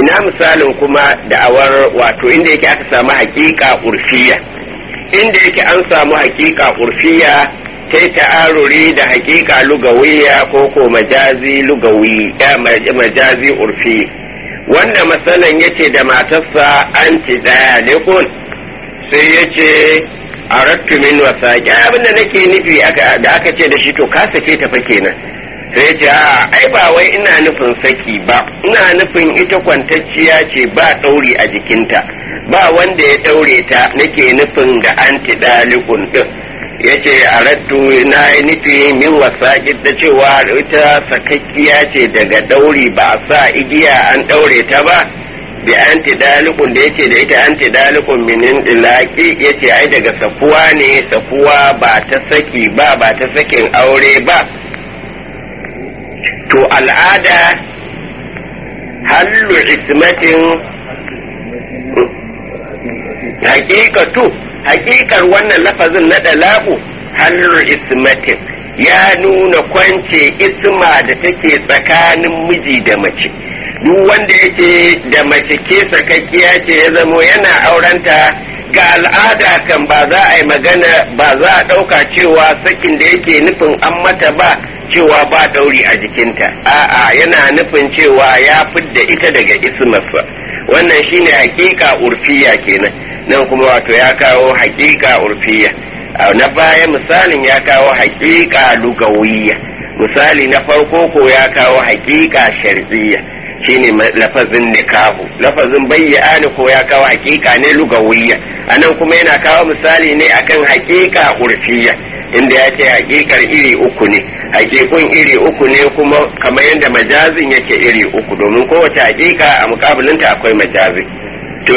ina misalin kuma da'awar wato inda yake aka samu hakika urfiya inda yake an samu hakika urfiya ta ta'aruri da hakika lugawiya ko ko majazi lugawi majazi urfi wanda masalan yace da matarsa an ci daya lekun sai yace arattu min wasaqi abinda nake nufi da aka ce da shi to ka sake ta fa kenan sai ce a ai ba wai ina nufin saki ba ina nufin ita kwantacciya ce ba ɗauri a jikinta ba wanda ya ɗaure ta nake nufin da anti dalikun din ya ce a raddu na yi nufi min wasaƙi da cewa ita sakakkiya ce daga ɗauri ba a sa igiya an ɗaure ta ba bi anti dalikun da yace da ita anti dalikun minin dilaki yace ai daga sakuwa ne sakuwa ba ta saki ba ba ta sakin aure ba to al'ada hallu ismatin hakikatu hakikar wannan lafazin na dalaku hallu ismatin ya nuna kwance isma da take tsakanin miji da mace duk wanda yake da mace ke sakakkiya ce ya zamo yana aurenta ga al'ada kan ba za a yi magana ba za a ɗauka cewa sakin da yake nufin an mata ba cewa ba dauri a jikinta a'a yana nufin cewa ya fidda ita daga ismarsa wannan shine hakika urfiya kenan nan kuma wato ya kawo hakika urfiya na baya misalin ya kawo hakika lugawiyya misali na farko ko ya kawo hakika shar'iyya shine lafazin nikahu lafazin bayyana ko ya kawo hakika ne lugawiyya anan kuma yana kawo misali ne akan hakika urfiya inda ya ce hakikar iri uku ne hakikun iri uku ne kuma kamar yadda majazin yake iri uku domin kowace hakika a mukabilinta akwai majazi to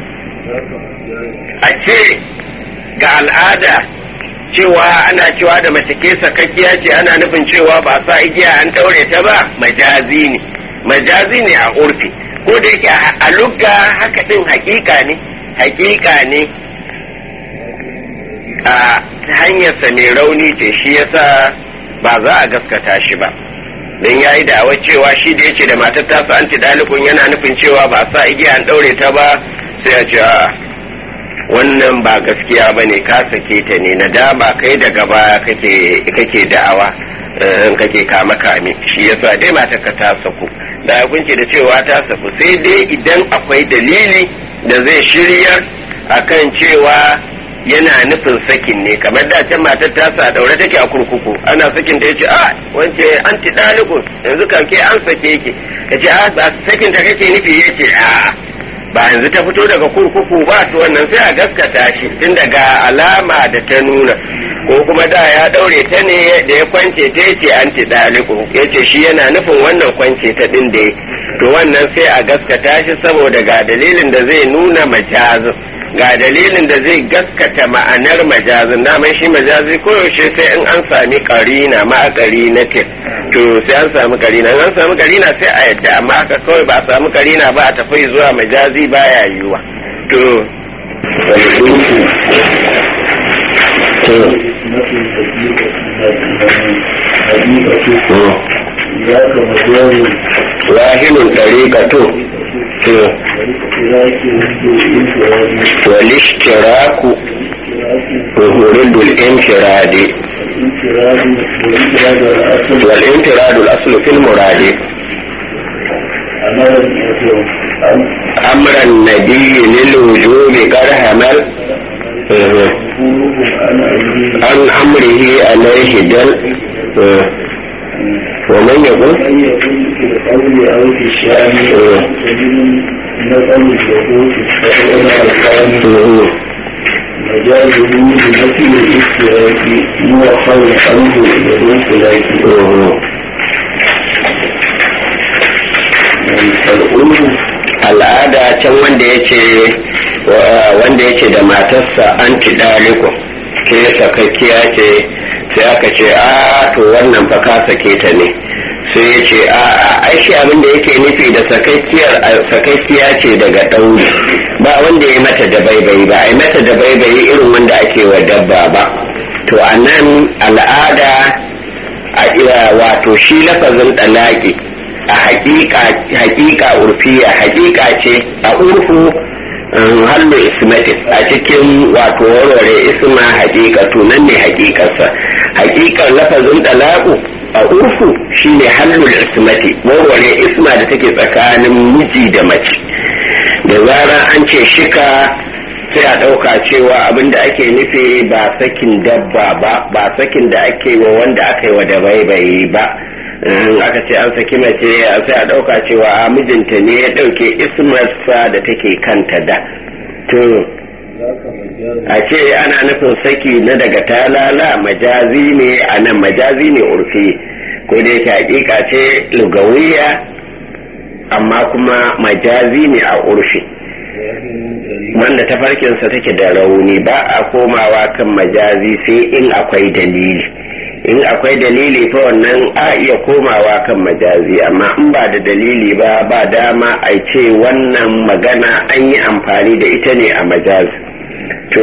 a ce ga al'ada cewa ana cewa da mace ke sakakkiya ce ana nufin cewa ba sa igiya an taure ta ba majazi ne majazi ne a urfi ko da yake a lugga haka din hakika ne hakika ne a hanyarsa mai rauni ce shi yasa ba za a gaskata shi ba don ya yi da'awar cewa shi da yake da matar tasa anti dalikun yana nufin cewa ba sa igiya an daure ta ba sai a ce wannan ba gaskiya ba ne ka sake ta ne na dama kai daga baya kake da'awa in kake kama kame shi yasa dai matar ka ta saku da hukunci da cewa ta saku sai dai idan akwai dalili da zai shiryar akan cewa yana nufin sakin ne kamar da can matar ta sa daure take a kurkuku ana sakin da yace a wance anti dalikun yanzu kan ke an sake ki kace a ba sakin ta kake nufi yace a ba yanzu ta fito daga kurkuku ba to wannan sai a gaskata shi tun daga alama da ta nuna ko kuma da ya daure ta ne da ya kwance ta yace anti dalikun yace shi yana nufin wannan kwance ta din da to wannan sai a gaskata shi saboda ga dalilin da zai nuna majazin ga dalilin da zai gaskata ma'anar majazin daman shi majazi koyaushe sai in an sami karina ma karina ce to sai an sami karina an sami karina sai a yadda amma haka kawai ba a sami karina ba a tafi zuwa majazi baya yiwa to wahilun ɗariƙa to والاشتراك ضد الانفراد والانفراد الاصل في المراد امر النبي للوجوب قد همل عن امره عليه دل ومن يقول في القول او في الشأن نقل الحقوق الثاني مجاله بنفي الاشتراك موفر الحمد للاشتراك al'ada can wanda yake wanda yake da matarsa an ci daliko ke sakakkiya ce sai aka ce a to wannan fa ka sake ta ne sai ya ce a ai shi abin da yake nufi da sakakkiya ce daga ɗauri ba wanda ya mata da baibayi ba ai mata da baibayi irin wanda ake wa dabba ba to a nan al'ada a wato shi lafazin ɗalaƙi a hakika urfiya hakika ce a urfu hallu ismatin a cikin wato warware isma hakika tunan ne hakikarsa hakikar lafazin dalaku a urfu shine hallul ismati warware isma da take tsakanin miji da mace da zarar an ce shika sai a ɗauka cewa abin da ake nufi ba sakin dabba ba ba sakin da ake wa wanda aka yi wa da baibayi ba aka ce an saki mace sai a ɗauka cewa mijinta ne ya ɗauke ismarsa da take kanta da to a ce ana nufin saki na daga talala majazi ne a nan majazi ne urfi ko da yake hakika ce lugawiya amma kuma majazi ne a urfi wanda tafarkinsa take da rauni ba a komawa kan majazi sai in akwai dalili in akwai dalili fa wannan a iya komawa kan majazi amma in ba da dalili ba ba dama a ce wannan magana an yi amfani da ita ne a majazi to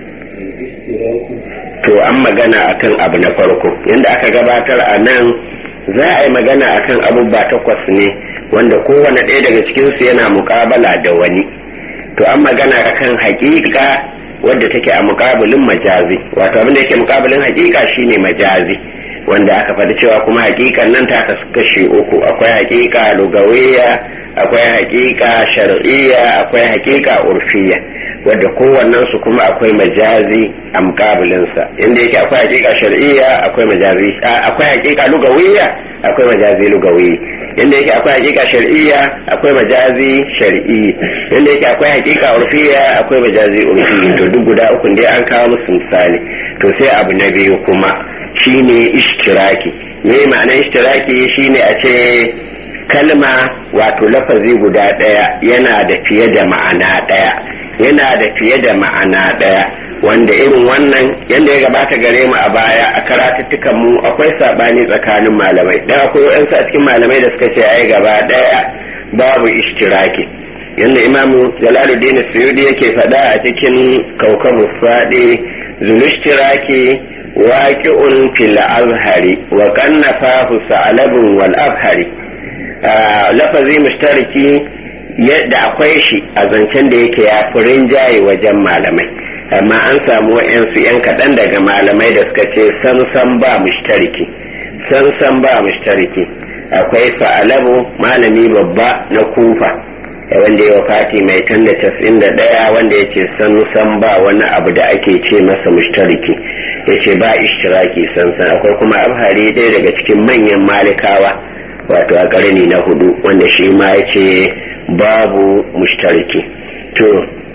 to an magana akan abu na farko yadda aka gabatar a nan za a yi magana akan abubuwa takwas ne wanda kowane ɗaya daga cikinsu yana mukabala da wani to an magana kan hakika wadda take a mukabilin majazi wato abin da yake mukabilin hakika shine majazi wanda aka faɗi cewa kuma hakikan nan ta kasu kashe uku akwai hakika lugawiya akwai hakika shar'iyya akwai hakika urfiya wadda kowannen su kuma akwai majazi a mukabilinsa inda yake akwai hakika shar'iyya akwai majazi akwai hakika lugawiya akwai majazi lugawi inda yake akwai hakika shar'iyya akwai majazi shar'i inda yake akwai hakika urfiya akwai majazi urfi to duk guda uku dai an kawo musu misali to sai abu na biyu kuma shine ishtiraki me ma'anar ishtiraki shine a ce kalma wato lafazi guda ɗaya yana da fiye da ma'ana ɗaya yana da fiye da ma'ana ɗaya wanda irin wannan yadda ya gabata gare mu a baya a karatuttukan mu akwai sabani tsakanin malamai dan akwai waɗansu a cikin malamai da suka ce ai gaba ɗaya babu ishtiraki yadda imamu jalaluddin suyudi yake faɗa a cikin kaukabu faɗi zulishtiraki waqi'un fil azhari wa kannafahu sa'alabun wal azhari lafazi mushtariki yadda akwai shi a zancen da yake ya fi rinjaye wajen malamai amma an samu wa'yansu 'yan kaɗan daga malamai da suka ce san ba mushtariki san ba mushtariki akwai sa'alabu malami babba na kufa wanda ya fati mai tan da casin da ɗaya wanda ya ce san ba wani abu da ake ce masa mushtariki ya ce ba ishtiraki san akwai kuma abhari ɗaya daga cikin manyan malikawa wato a ƙarni na hudu wanda shi ma ya ce babu mushtariki to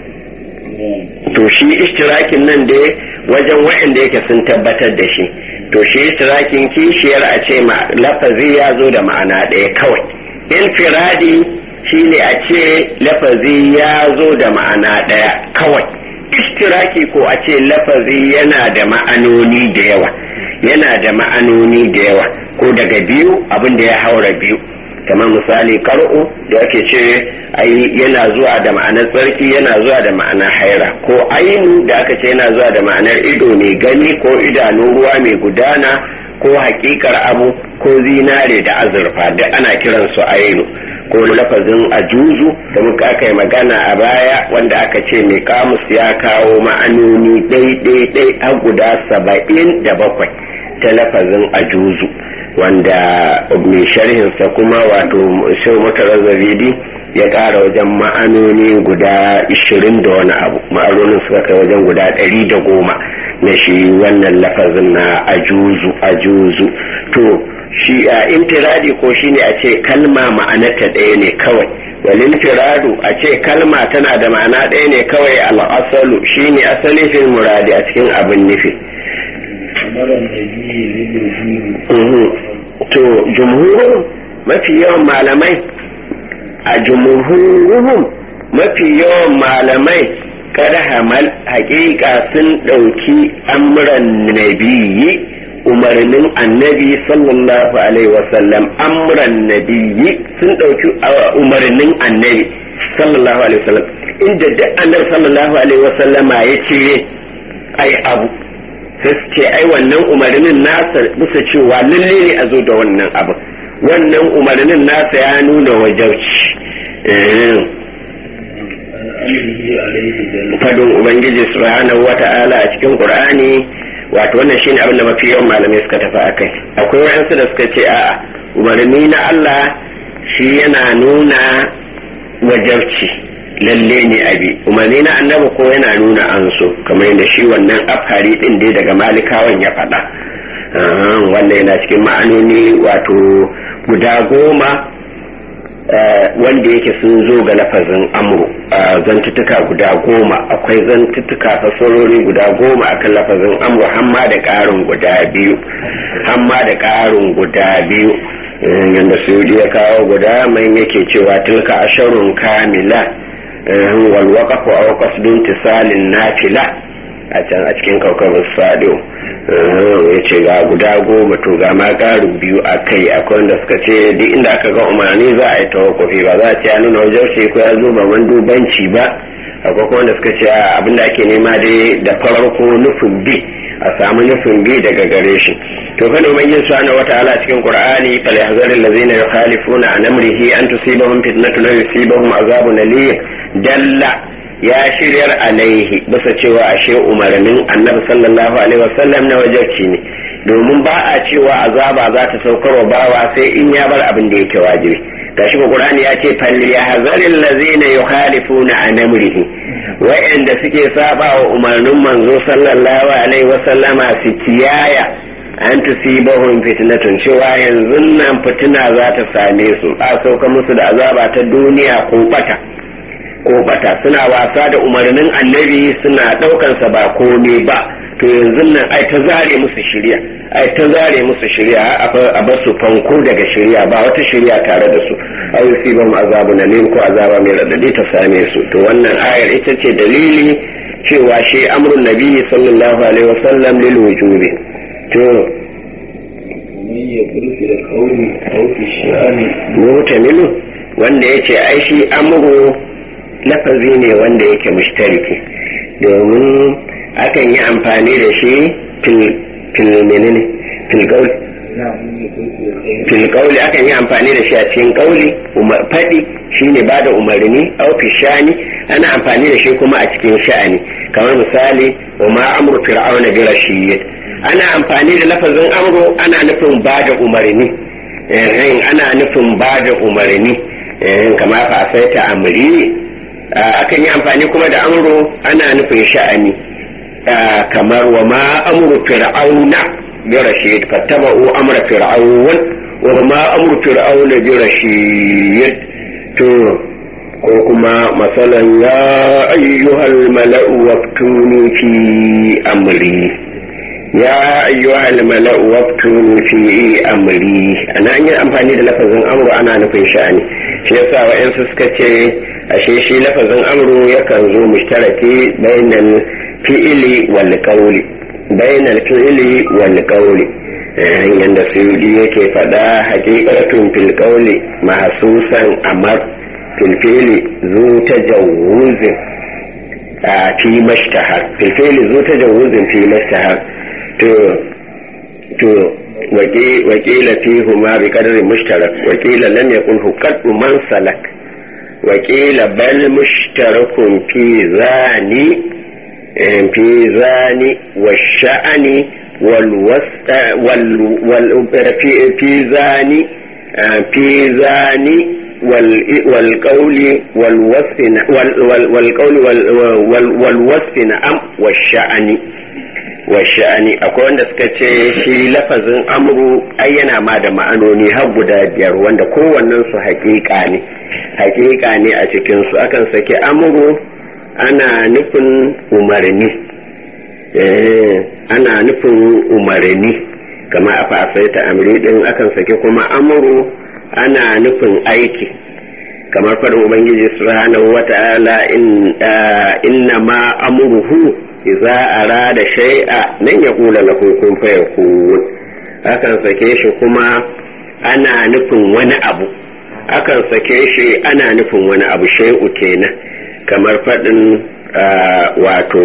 to shi ishtirakin nan dai wajen waɗanda yake sun tabbatar da shi to shi ishtirakin kishiyar a ce ma lafazi ya zo da ma'ana ɗaya kawai infiradi shi ne a ce lafazi ya zo da ma'ana ɗaya kawai ishtiraki ko a ce lafazi yana da ma'anoni da yawa yana da ma'anoni da yawa ko daga biyu abin da ya haura biyu kamar misali kar'u da ake ce ai yana zuwa da ma'anar tsarki yana zuwa da ma'anar haira ko ainu da aka ce yana zuwa da ma'anar ido mai gani ko idanu ruwa mai gudana ko hakikar abu ko zinare da azurfa duk ana kiran su ainu ko lafazin ajuzu da muka aka yi magana a baya wanda aka ce mai kamus ya kawo ma'anoni ɗai-ɗai har guda saba'in da bakwai ta lafazin ajuzu wanda mai sharhinsa kuma wato shau mutarar zabidi ya kara wajen ma'anoni guda 20 da wani abu ma'anonin suka kai wajen guda 100 da goma na shi wannan lafazin na ajuzu ajuzu to shi a intiradi ko shine a ce kalma ma'anarta ɗaya ne kawai walin firadu a ce kalma tana da ma'ana ɗaya ne kawai al'asalu shine asali fil muradi a cikin abin nufi to jumhurin mafi yawan malamai a jumhuruhum mafi yawan malamai kada hamal hakika sun ɗauki amuran nabiyyi umarnin annabi sallallahu alaihi wasallam amuran nabiyyi sun ɗauki umarnin annabi sallallahu alaihi wasallam inda duk annabi sallallahu alaihi wasallama ya ce ai abu sai su ce ai wannan umarnin nasa bisa cewa lalle ne a zo da wannan abu wannan umarnin nasa ya nuna wajauci fadin ubangiji subhanahu wata'ala a cikin qur'ani wato wannan shine abin da mafi yawan malamai suka tafi akai akwai wayansu da suka ce a'a umarni na Allah shi yana nuna wajauci lalle ne abi umarni na annabi ko yana nuna an so kamar yadda shi wannan afhari din dai daga malikawan ya faɗa wannan yana cikin ma'anoni wato guda goma wanda yake sun zo ga lafazin amru zantuttuka guda goma akwai zantuttuka fasarori guda goma akan lafazin amru hamma da ƙarin guda biyu hamma da ƙarin guda biyu yadda su ya kawo guda mai yake cewa tilka asharun kamila wal waqafu aw qasdun tisalin nafila a can a cikin kaukabar sado ya ce ga guda goma to ga ma ƙarin biyu a kai akwai wanda suka ce duk inda aka ga umarni za a yi tawakofi ba za a ce ya nuna wajen shi ko ya zo ba man dubanci ba akwai kuma wanda suka ce abin da ake nema dai da farko nufin bi a samu nufin bi daga gare shi to kada man yin subhanahu wataala cikin qur'ani fal yahzar allazina yukhalifuna an amrihi an tusibahum fitnatun aw yusibahum azabun alim dalla ya shiryar alaihi bisa cewa ashe umarnin annabi sallallahu alaihi wasallam na wajarci ne domin ba a cewa azaba za ta saukar wa bawa sai in ya bar abin da yake wajibi gashi ko qur'ani ya ce fal yahzaril ladzina yukhalifuna an amrihi wa'anda suke saba wa umarnin manzo sallallahu alaihi wasallama su kiyaya an tusibahum fitnatun cewa yanzu nan fitina za ta same su a sauka musu da azaba ta duniya ko bata ko bata suna wasa da umarnin annabi suna daukansa ba kome ba to yanzu nan ai ta zare musu shirya ai ta zare musu shirya a bar su fanko daga shirya ba wata shirya tare da su aw yusibahum azabun alim ko azaba mai radadi ta same su to wannan ayar ita ce dalili cewa shi amrun nabi sallallahu alaihi wasallam lil wujubi to ومن يقول في القول أو في الشأن mutamilu wanda yace ai shi amru lafazi ne wanda yake mushtariki domin akan yi amfani da shi fil menene fil gauli fil kauli akan yi amfani da shi a cikin kauli faɗi shine ba da umarni au fi shani ana amfani da shi kuma a cikin sha'ani kamar misali wa ma amru fir'auna bi rashid ana amfani da lafazin amru ana nufin ba da umarni ana nufin ba da umarni kamar fa sai ta amri akan yi amfani kuma da amru ana nufin sha'ani kamar wa ma amru fir'auna bi rashid fattaba'u amra fir'aun wa ma amru fir'auna bi rashid to ko kuma masalan ya ayyuhal mala'u waftuni fi amri ya ayyuhal mala'u waftuni fi amri ana an yi amfani da lafazin amru ana nufin sha'ani shi yasa wa'yansu suka ce ashe shi lafazin amru yakan zo mushtaraki bainal fi'ili wal qawli bainal fi'ili wal qawli yanda suyudi yake fada haqiqatun fil qawli mahsusan amar fil fi'li zu tajawuzin fi mashtahar fil fi'li zu tajawuzin fi mashtahar to to wakila fihuma bi qadri mushtarak wakila lam yakun qaddu man salak وقيل بل مشترك في ذاني في ذاني والشأن والوسط وال وال في في ذاني في ذاني والقول والوصف والقول والوصف نعم والشأن washa'ani akwai wanda suka ce shi lafazin amru ai yana ma da ma'anoni har guda biyar wanda kowannen su hakika ne hakika ne a cikin su akan saki amru ana nufin umarni ana nufin umarni kama a fasaita amri din akan saki kuma amru ana nufin aiki kamar faɗin ubangiji subhanahu wata'ala inna ma amruhu idza arada shay'a nan ya kula lahu kun fayakun akan sake shi kuma ana nufin wani abu akan sake shi ana nufin wani abu shay'u kenan kamar faɗin wato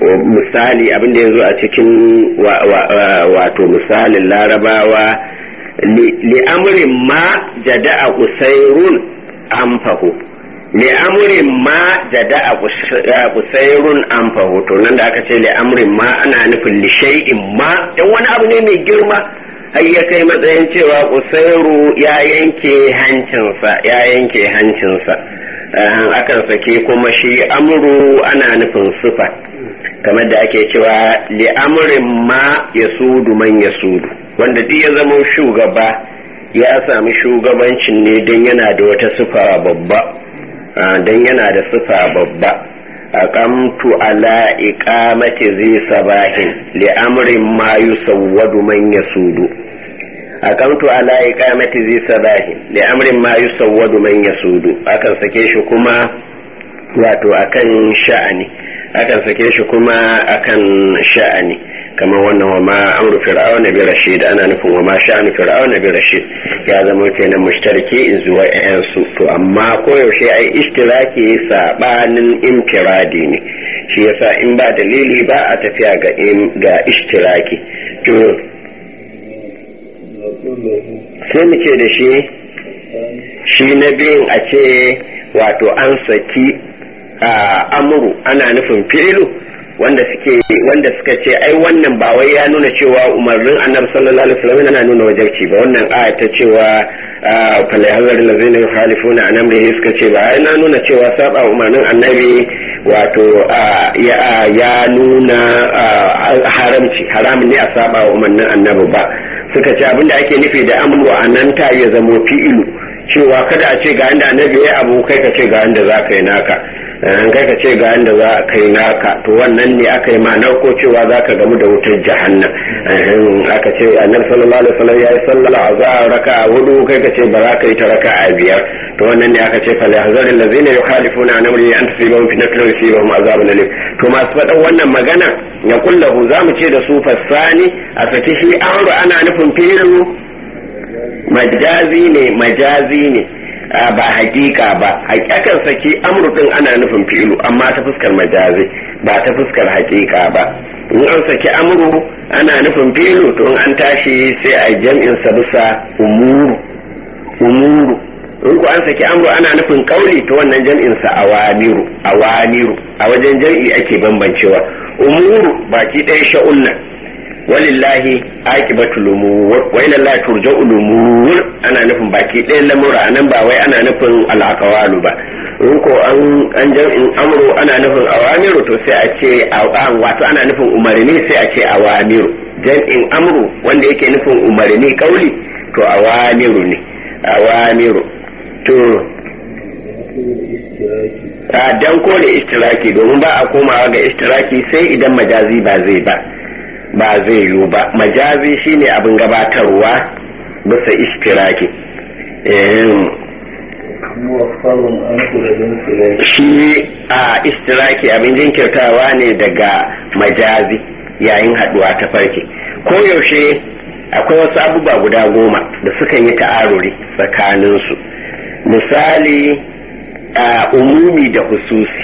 misali abin da ya zo a cikin wato misalin larabawa li'amrin ma jada'a usairun amfahu li'amrin ma jada'a usairun amfahu to nan da aka ce li'amrin ma ana nufin lishai'in ma dan wani abu ne mai girma har ya kai matsayin cewa usairu ya yanke hancinsa ya yanke hancinsa akan sake kuma shi amru ana nufin sufa kamar da ake cewa li'amrin ma ya sudu man ya sudu wanda duk ya zama shugaba ya sami shugabancin ne don yana da wata sufa babba don yana da sufa babba aqamtu ala iqamati zi sabahin li'amrin ma yusawwadu man yasudu aqamtu ala iqamati zi sabahin li'amrin ma yusawwadu man yasudu akan sake shi kuma wato akan sha'ani akan sake shi kuma akan sha'ani kamar wannan wa ma amru fir'auna bi rashid ana nufin wa ma sha'anu fir'auna bi rashid ya zama kenan mushtariki zuwa ƴan su to amma koyaushe ai ishtiraki sabanin infiradi ne shi yasa in ba dalili ba a tafiya ga ga ishtiraki to sai mu ce da shi shi na biyun a ce wato an saki amuru ana nufin fi'ilu wanda suke wanda suka ce ai wannan ba wai ya nuna cewa umarnin annabi sallallahu alaihi wasallam yana nuna wajarci ba wannan aya ta cewa falahazar lazina yukhalifuna an amrihi suka ce ba yana nuna cewa saba umarnin annabi wato ya nuna haramci haramun ne a saba umarnin annabi ba suka ce abinda ake nufi da amru a nan ta ya zamo fi'ilu cewa kada a ce ga inda annabi ya abu kai ka ce ga inda za ka yi naka kai ka ce ga inda za ka yi naka to wannan ne aka yi ma'anar ko cewa za ka gamu da wutar jahannam aka ce annabi sallallahu alaihi wasallam ya yi sallah a za raka a hudu kai ka ce ba za ka yi ta raka a biyar to wannan ne aka ce fa yahzaril ladzina yukhalifuna an amri an tusibahum fitnatun yusibahum azabun alim to masu faɗan wannan magana ya kullahu za mu ce da su fassani a saki shi amru ana nufin filu majazi ne majazi ne ba hakika ba hakikan saki amurkin ana nufin fi'ilu amma ta fuskar majazi ba ta fuskar hakika ba in an saki amuru ana nufin fi'ilu to in an tashi sai a jam'in sa bisa umuru umuru in ku an saki amuru ana nufin kauli to wannan jam'in sa awamiru awamiru a wajen jam'i ake bambancewa umuru baki ɗaya sha'unna walillahi aqibatul umur wa ila Allah turja'ul umur ana nufin baki ɗayan lamura anan ba wai ana nufin al'aqwalu ba in ko an an jam'in amru ana nufin awamiru to sai a ce an wato ana nufin umarni sai a ce awamiru jam'in amru wanda yake nufin umarni kauli to awamiru ne awamiru to a dan ko da istiraki domin ba a komawa ga istiraki sai idan majazi ba zai ba ba zai yiwu ba majazi shine abin gabatarwa bisa istiraki shi a istiraki abin jinkirtawa ne daga majazi yayin haduwa ta farke ko yaushe akwai wasu abubuwa guda goma da sukan yi ta'aruri tsakaninsu misali a umumi da hususi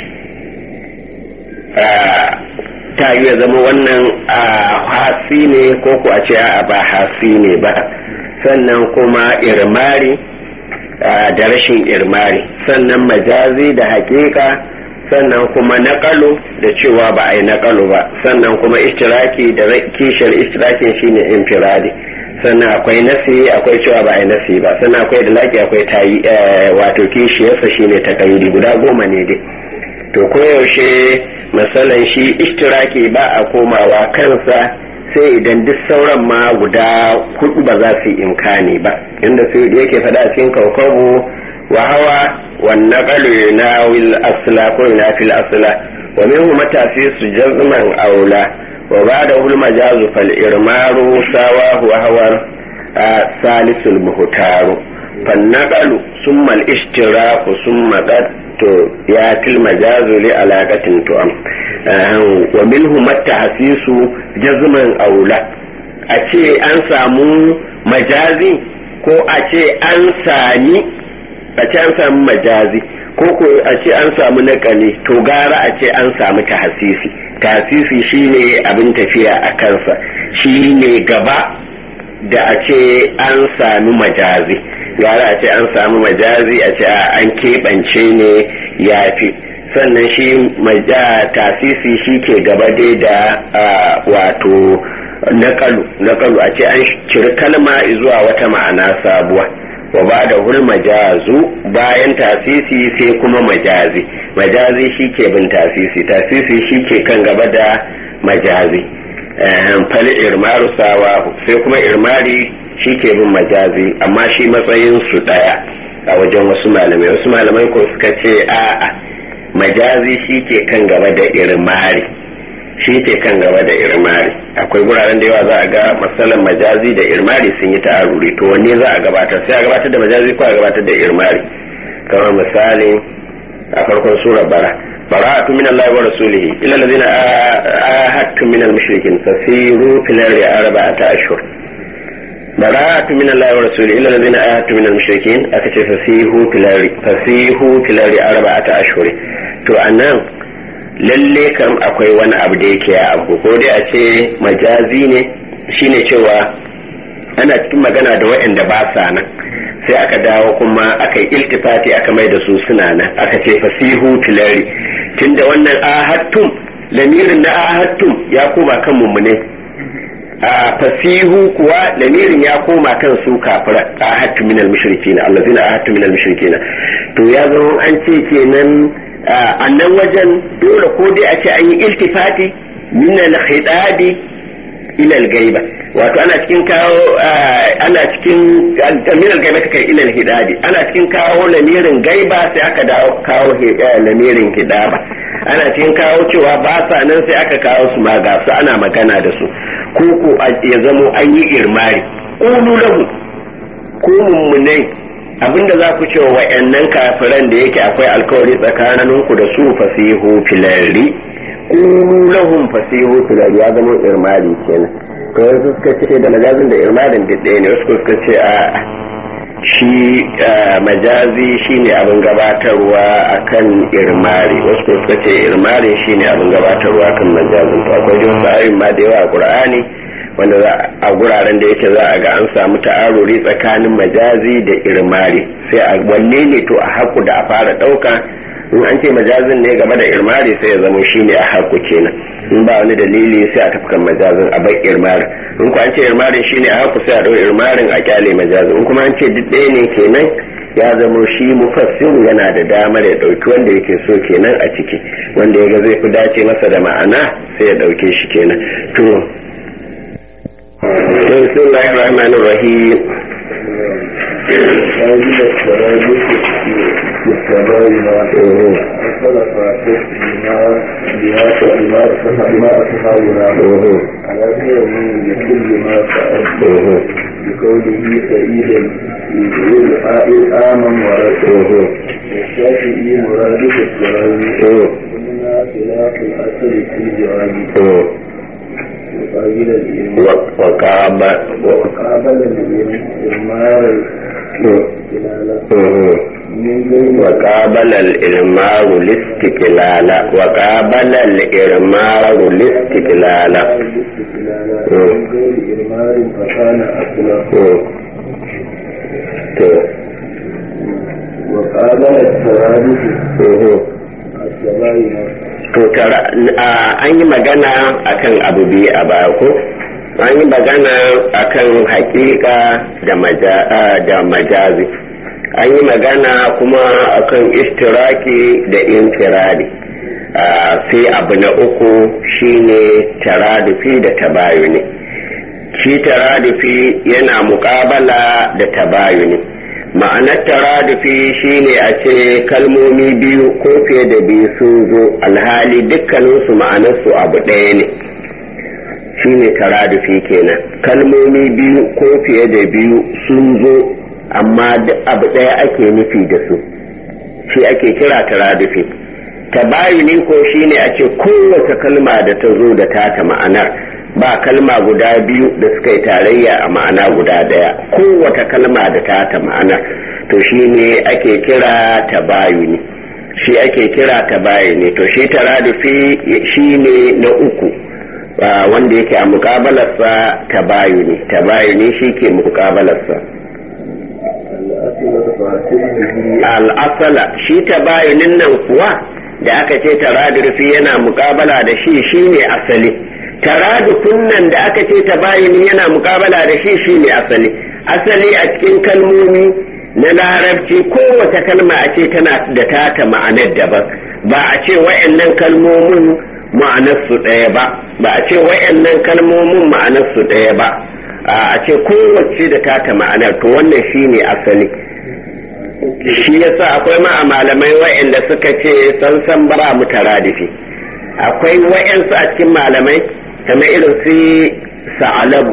ta yi zama wannan a hasi ne ko ku a ce a ba hasi ne ba sannan kuma irmari da rashin irmari sannan majazi da hakika sannan kuma naƙalu da cewa ba a yi naƙalu ba sannan kuma ishtiraki da kishiyar ishtirakin shine infiradi sannan akwai nasi akwai cewa ba a yi nasi ba sannan akwai da laki akwai tayi wato kishiyarsa shine ta guda goma ne dai to koyaushe matsalan shi ishtiraki ba a komawa kansa sai idan duk sauran ma guda hudu ba za su yi imkani ba inda su yake faɗa a cikin kaukabu wa hawa wannan ƙalu na wil asla ko na fil asla wa minhu matafi su jazman aula wa ba da hul majazu fal irmaru sawa wa hawar salisul muhtaru fannaqalu summa al ishtiraku summa to ya fil majazu li alaqatin to am wa minhu matahsisu jazman aula a ce an samu majazi ko a ce an sami a ce an samu majazi ko ko a ce an samu nakali to gara a ce an samu tahsisi tahsisi shine abin tafiya a kansa shine gaba da a ce an sami majazi gara a ce an sami majazi a ce an keɓance ne ya fi sannan shi tasisi shi ke gaba dai da wato naƙalu naƙalu a ce an ciri kalma zuwa wata ma'ana sabuwa wa ba da hul majazu bayan tasisi sai kuma majazi majazi shi ke bin tasisi tasisi shi ke kan gaba da majazi fali irmaru sawa sai kuma irmari shi ke bin majazi amma shi matsayin su daya a wajen wasu malamai wasu malamai ko suka ce a'a majazi shi ke kan gaba da irmari shi ke kan gaba da irmari akwai guraren da yawa za a ga matsalan majazi da irmari sun yi ta'aruri to wanne za a gabatar sai a gabatar da majazi ko a gabatar da irmari kamar misali a farkon sura bara bara'atu min Allah wa rasulihi ila allazina ahadtum min al-mushrikin fasiru fil ardi arba'ata ashhur bara'atu min Allah wa rasulihi ila allazina ahadtum min al-mushrikin aka ce fasihu fil ardi fasihu fil ardi arba'ata ashhur to anan lalle kam akwai wani abu da yake abu ko dai a ce majazi ne shine cewa ana cikin magana da waɗanda ba sa nan sai aka dawo kuma aka yi iltifati aka mai da su suna nan aka ce fasihu tilari tunda wannan ahattum lamirin na ahattum ya koma kan mummune a fasihu kuwa lamirin ya koma kan su kafira ahattu minal mushrikina allazina ahattu minal mushrikina to ya zama an ce kenan a nan wajen dole ko dai a ce an yi iltifati min al-khidabi ila al-gaiba wato ana cikin kawo ana cikin min al-gaiba kai ila al-hidabi ana cikin kawo lamirin gaiba sai aka dawo kawo lamirin hidaba ana cikin kawo cewa ba sa nan sai aka kawo su ma ga su ana magana da su ko ko ya zamo an yi irmari qulu lahu ko mummunai abinda za ku ce wa wa'annan kafiran da yake akwai alkawari tsakaninku da su fasihu filari kulu lahum fasihu filari ya zama irmari kenan to wasu suka ce da majazin da irmarin duk ɗaya ne wasu suka ce a shi majazi shine abin gabatarwa akan irmari wasu suka ce irmari shine abin gabatarwa akan majazin to akwai jin sa'ayin ma da yawa a qur'ani wanda a guraren da yake za a ga an samu ta'aruri tsakanin majazi da irmari sai a wanne ne to a haku da a fara ɗauka in an ce majazin ne game da irmari sai ya zama shine a haku kenan in ba wani dalili sai a tafi kan majazin a bai irmarin in ku an ce irmarin shine a haku sai a ɗau irmarin a kyale majazin in kuma an ce duk ɗaya ne kenan ya zama shi mufassiru yana da damar ya ɗauki wanda yake so kenan a ciki wanda ya ga zai fi dace masa da ma'ana sai ya ɗauke shi kenan to بسم الله الرحمن الرحيم على من بكل ما فعل بقوله سعيدا يقول آمن ورسوله والشافعي مرادف السراوي قلنا خلاف الأصل في جوابه وقابل وقابل الإمار وقابل الإرمار الاستقلال وقابل الإرمار الاستقلال إرمار فكان أصلا وقابل الترادف السبايا to an yi magana akan abu biyu a baya ko an yi magana akan hakika da majazi an yi magana kuma akan istiraki da infiradi sai abu na uku shine taradufi da tabayuni shi taradufi yana mukabala da tabayuni ma'anar taradufi shine a ce kalmomi biyu ko fiye da biyu sun zo alhali dukkaninsu ma'anarsu abu ɗaya ne shine taradufi kenan kalmomi biyu ko fiye da biyu sun zo amma duk abu ɗaya ake nufi da su shi ake kira taradufi tabayuni ko shine a ce kowace kalma da ta zo da tata ma'anar ba kalma guda biyu da suka yi tarayya a ma'ana guda daya kowace kalma da ta ta ma'ana to shi ne ake kira tabayuni shi ake kira tabayuni to shi taradufi shi ne na uku wanda yake a mukabalarsa tabayuni tabayuni shi ke mukabalarsa al'asala shi tabayunin nan kuwa da aka ce taradurfi yana mukabala da shi shine asali taradufin nan da aka ce tabayuni yana mukabala da shi shine asali asali a cikin kalmomi na larabci kowace kalma a ce tana da tata ma'anar daban ba a ce wa'annan kalmomin ma'anarsu ɗaya ba ba a ce wa'annan kalmomin ma'anarsu ɗaya ba a ce kowace da tata ma'anar to wannan shine asali shi yasa akwai ma a malamai wa'anda suka ce san ba mu taradifi akwai wa'ansu a cikin malamai kamar irin su sa'alabu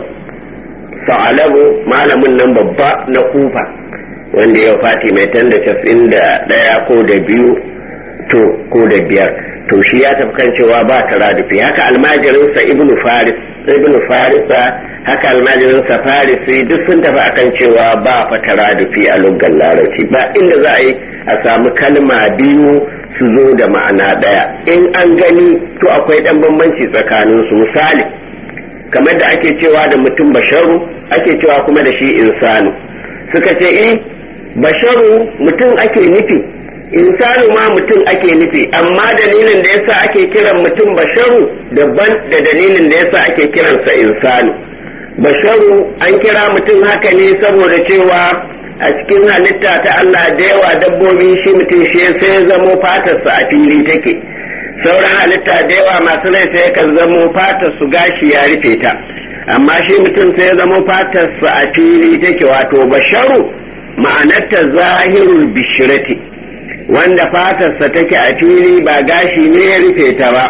sa'alabu malamin nan babba na kufa wanda ya fati mai tanda casin da ɗaya ko da biyu to ko da biyar to shi ya tafi kan cewa ba taradufi haka almajirinsa ibnu faris ibnu farisa haka almajirinsa farisi duk sun tafi akan cewa ba fa taradufi a luggan larabci ba inda za a yi a samu kalma biyu su zo da ma'ana ɗaya in an gani to akwai ɗan bambanci tsakanin su misali kamar da ake cewa da mutum basharu ake cewa kuma da shi insanu suka ce eh basharu mutum ake nufi insanu ma mutum ake nufi amma dalilin da yasa ake kiran mutum basharu daban da dalilin da yasa ake kiransa insanu basharu an kira mutum haka ne saboda cewa a cikin halitta ta Allah da yawa dabbobi shi mutum shi sai zamo fatarsa a fili take sauran halitta da yawa masu rai sai kan zamo fatar su gashi ya rufe ta amma shi mutum sai ya zamo fatarsa a fili take wato basharu ma'anarta zahirul bishirati wanda fatarsa take a fili ba gashi ne ya rufe ta ba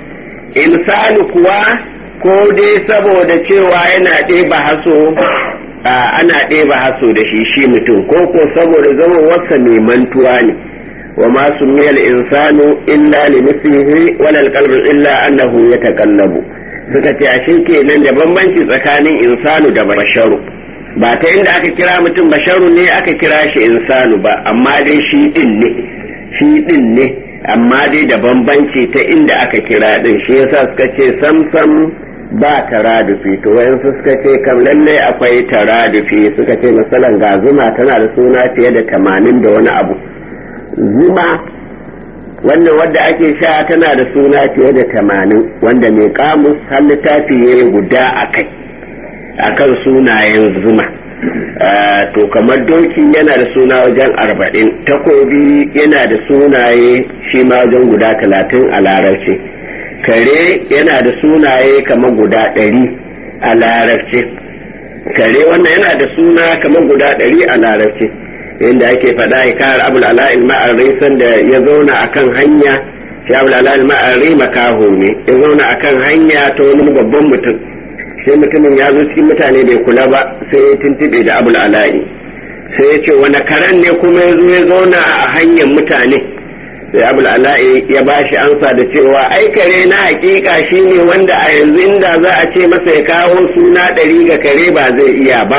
insanu kuwa ko dai saboda cewa yana ɗeba haso ana ɗeba haso da shi shi mutum ko ko saboda zama wasa mai mantuwa ne wa ma sumiyal insanu illa li mislihi wala alqalbu illa annahu yataqallabu suka ce a kenan da bambanci tsakanin insanu da basharu ba ta inda aka kira mutum basharu ne aka kira shi insanu ba amma dai shi din ne shi din ne amma dai da bambanci ta inda aka kira din shi yasa suka ce samsam ba taradufi to wayansu suka ce kam lalle akwai taradufi suka ce misalan ga zuma tana da suna fiye da tamanin da wani abu zuma wannan wadda ake sha tana da suna fiye da tamanin wanda mai kamus har littafi ya guda a kai akan sunayen zuma to kamar doki yana da suna wajen arba'in takobi yana da sunaye shi ma wajen guda talatin a larabci kare yana da sunaye kamar guda ɗari a larabci kare wannan yana da suna kamar guda ɗari a larabci inda ake faɗa ya kare abul ala'il ma'arri sanda ya zauna akan hanya shi abul ala'il ma'arri makaho ne ya zauna akan hanya ta wani babban mutum sai mutumin ya zo cikin mutane bai kula ba sai ya tuntube da abul ala'i sai ya ce wani karen ne kuma ya zo ya zauna a hanyar mutane sai abul ala'i ya ba shi ansa da cewa ai kare na hakika shine wanda a yanzu inda za a ce masa ya kawo suna ɗari ga kare ba zai iya ba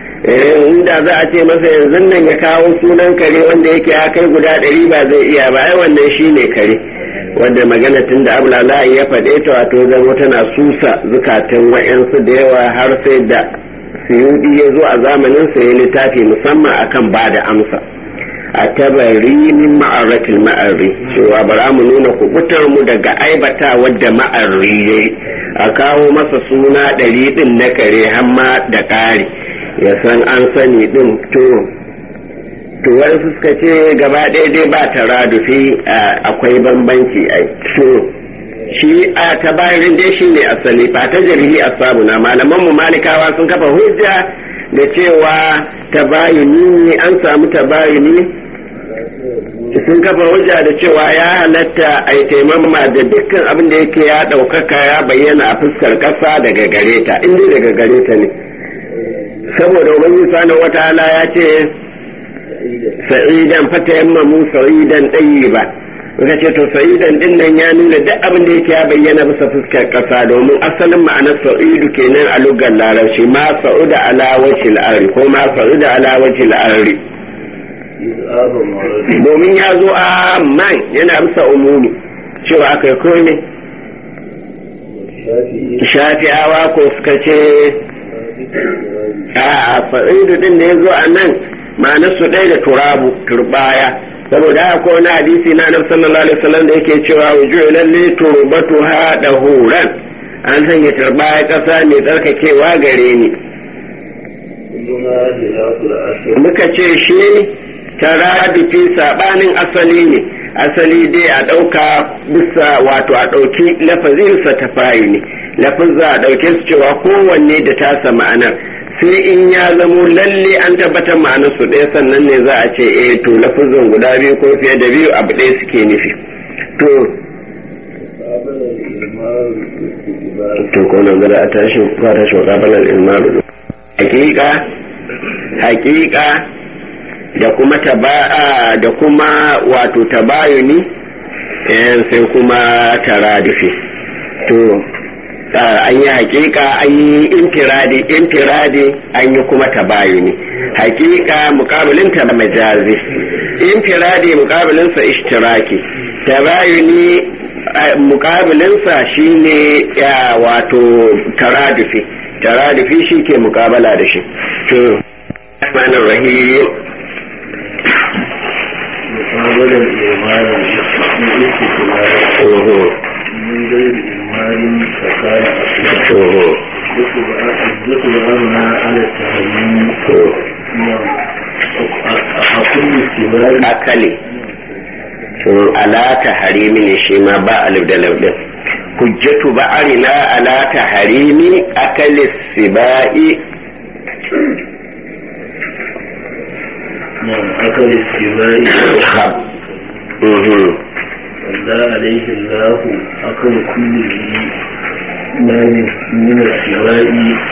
inda za a ce masa yanzu nan ya kawo sunan kare wanda yake ya kai guda ɗari ba zai iya ba ai wannan shine kare wanda magana tun da abulala'i ya faɗe ta wato zama tana susa zukatan wa'yansu da yawa har sai da suyudi ya zo a zamanin sa ya littafi musamman akan ba da amsa a tabari min ma'aratul ma'arri cewa bara mu nuna kubutar mu daga aibata wadda ma'arri yayi a kawo masa suna ɗari ɗin na kare hamma da ƙari ya san an sani ɗin to to wani suka ce gaba ɗaya dai ba taradufi akwai bambanci a so shi a tabarin dai shi ne asali ba ta jarhi a na malaman mu malikawa sun kafa hujja da cewa tabayuni an samu tabayuni sun kafa hujja da cewa ya halatta a yi taimama da dukkan abin da yake ya ɗaukaka ya bayyana a fuskar ƙasa daga gare ta inda daga gare ta ne saboda ubangiji subhanahu wataala ya ce sa'idan fata yamma mu sa'idan ɗayi ba muka ce to sa'idan din nan ya nuna duk abin da yake ya bayyana bisa fuskar ƙasa domin asalin ma'anar sa'idu kenan a lugar larabci ma sa'uda ala wajhil arri ko ma sa'uda ala wajhil arri domin ya zo a man yana bisa umumi cewa akai komai الشافعي shafi'awa ko suka ce a fa'idu din da ya zo a nan ma'anar su ɗaya da turabu turbaya saboda haka ko wani hadisi na annabi sallallahu alaihi wasallam da yake cewa wujuhu lalle turbatu ha da huran an sanya turbaya ƙasa mai tsarkakewa gare ni كلها خلاف الأصل muka ce shi tarabifi sabanin asali ne asali dai a ɗauka bisa wato a ɗauki lafazinsa ta fayi ne lafazza a ɗauke su cewa kowanne da tasa ma'anar sai in ya zamo lalle an tabbatar ma'anar su ɗaya sannan ne za a ce eh to lafazin guda biyu ko fiye da biyu abu ɗaya suke nufi to قابل الإمام الاستقبال to ko nan gada a tashi ba ta shi kabalar ilmaru hakika hakika da kuma taba'a da kuma wato tabayuni eh, sai kuma taradifi to ah, an yi hakika an yi infiradi infiradi an yi kuma tabayuni hakika mukabilinta da majazi infiradi mukabilinsa ishtiraki tabayuni ah, mukabilinsa shine ya wato taradifi taradifi shi ke mukabala da shi to Rahmanir Rahim مقابل الإمام الاستقبال Oho, من غير إمام فكان أصلا oho, يطبع أمنا على التهيين oho. نعم أقول استقبال akali to ala taharimi ne shi ma ba alif da laudin hujjatu ba arina ala taharimi akali sibai نعم أكل استقبال khab mhm صلى عليه الله أكل كل ذي مال من السواء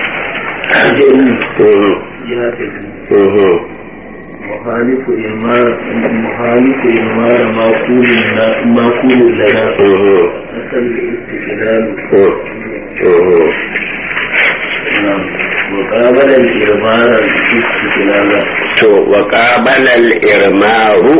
أجل mhm يهتدي mhm مخالف إمار مخالف إمار ما قول لنا ما قول لنا mhm أكل الاستقلال mhm نعم مقابل الإمار الاستقلال to wa qabala al-irmaru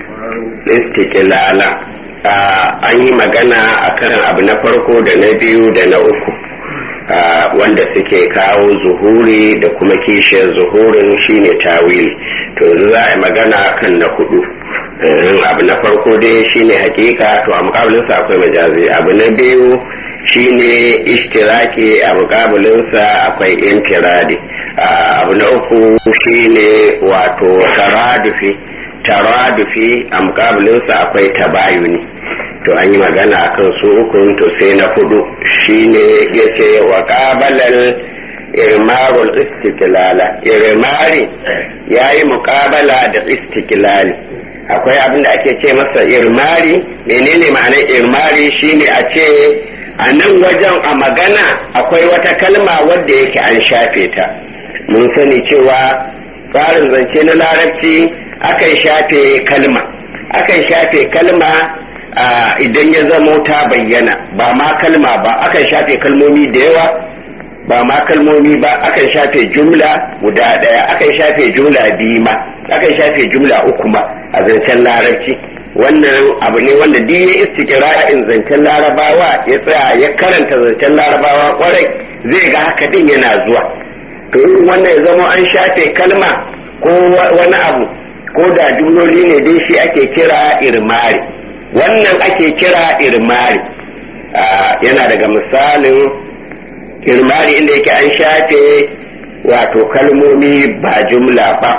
istiqlala an yi magana akan abu na farko da na biyu da na uku ah, wanda suke kawo zuhuri da kuma kishiyar zuhurin shine tawili to yanzu za a yi magana kan na hudu Eh, abu na farko dai shine hakika to a mukabilinsa akwai majazi abu na biyu shine ishtiraki a mukabilinsa akwai infiradi Ah, abu na uku shine wato taradufi taradufi a mukabilinsa akwai tabayuni to an yi magana akan su ukun to sai na hudu shine yace wa qabalal irmarul istiklala irmari yayi muqabala da istiklali akwai abin da ake ce masa irmari menene ma'anar irmari shine a ce a nan wajen a magana akwai wata kalma wadda yake an shafe ta mun sani cewa tsarin zance na larabci akan shafe kalma akan shafe kalma ah, idan ya zamo ta bayyana ba ma kalma ba akan shafe kalmomi da yawa ba ma kalmomi ba akan shafe jumla guda ɗaya akan shafe jumla biyu ma akan shafe jumla uku ma a zancen larabci wannan abu ne wanda duk ya istiqra'in zancen larabawa ya tsaya ya karanta zancen larabawa kwarai zai ga haka din yana zuwa to irin wannan ya zama an shafe kalma ko wa- wani abu ko da jumloli ne dai shi ake kira irmari wannan ake kira irmari Ah, yana daga misalin irmari inda yake an shafe wato kalmomi ba jumla ba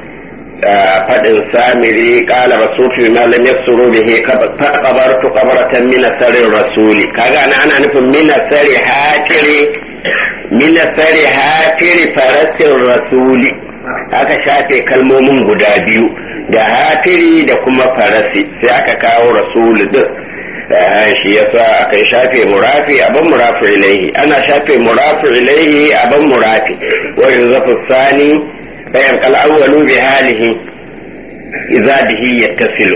faɗin samiri ƙala rasufi ma lam yaksuru bihi qabartu qabratan min sarin rasuli kaga ana ana nufin min sari hatiri min sari hatiri farasin rasuli aka shafe kalmomin guda biyu da hatiri da kuma farasi sai aka kawo rasuli din shi yasa aka shafe murafi abin murafi ilaihi ana shafe murafi ilaihi abin murafi wa yuzafu sani bayan kal awwalu bi halihi idza bihi yattasilu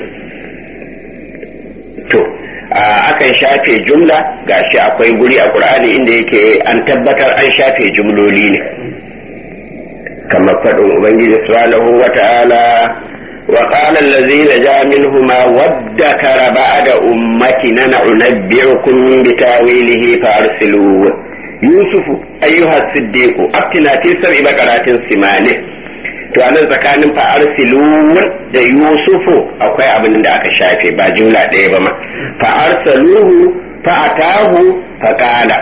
to akan shafe jumla gashi akwai guri a qur'ani inda yake an tabbatar an shafe jumloli ne kamar faɗin ubangiji subhanahu wa ta'ala وقال الذي نجا منهما وادكر بعد أمتنا ننبئكم بتاويله فأرسلوه يوسف أيها الصديق أفتنا في سبع بقرات سمانه to a nan tsakanin fa'arsiluwun da yusufu akwai abin da aka shafe ba jumla ɗaya ba ma fa'arsaluhu fa'atahu faqala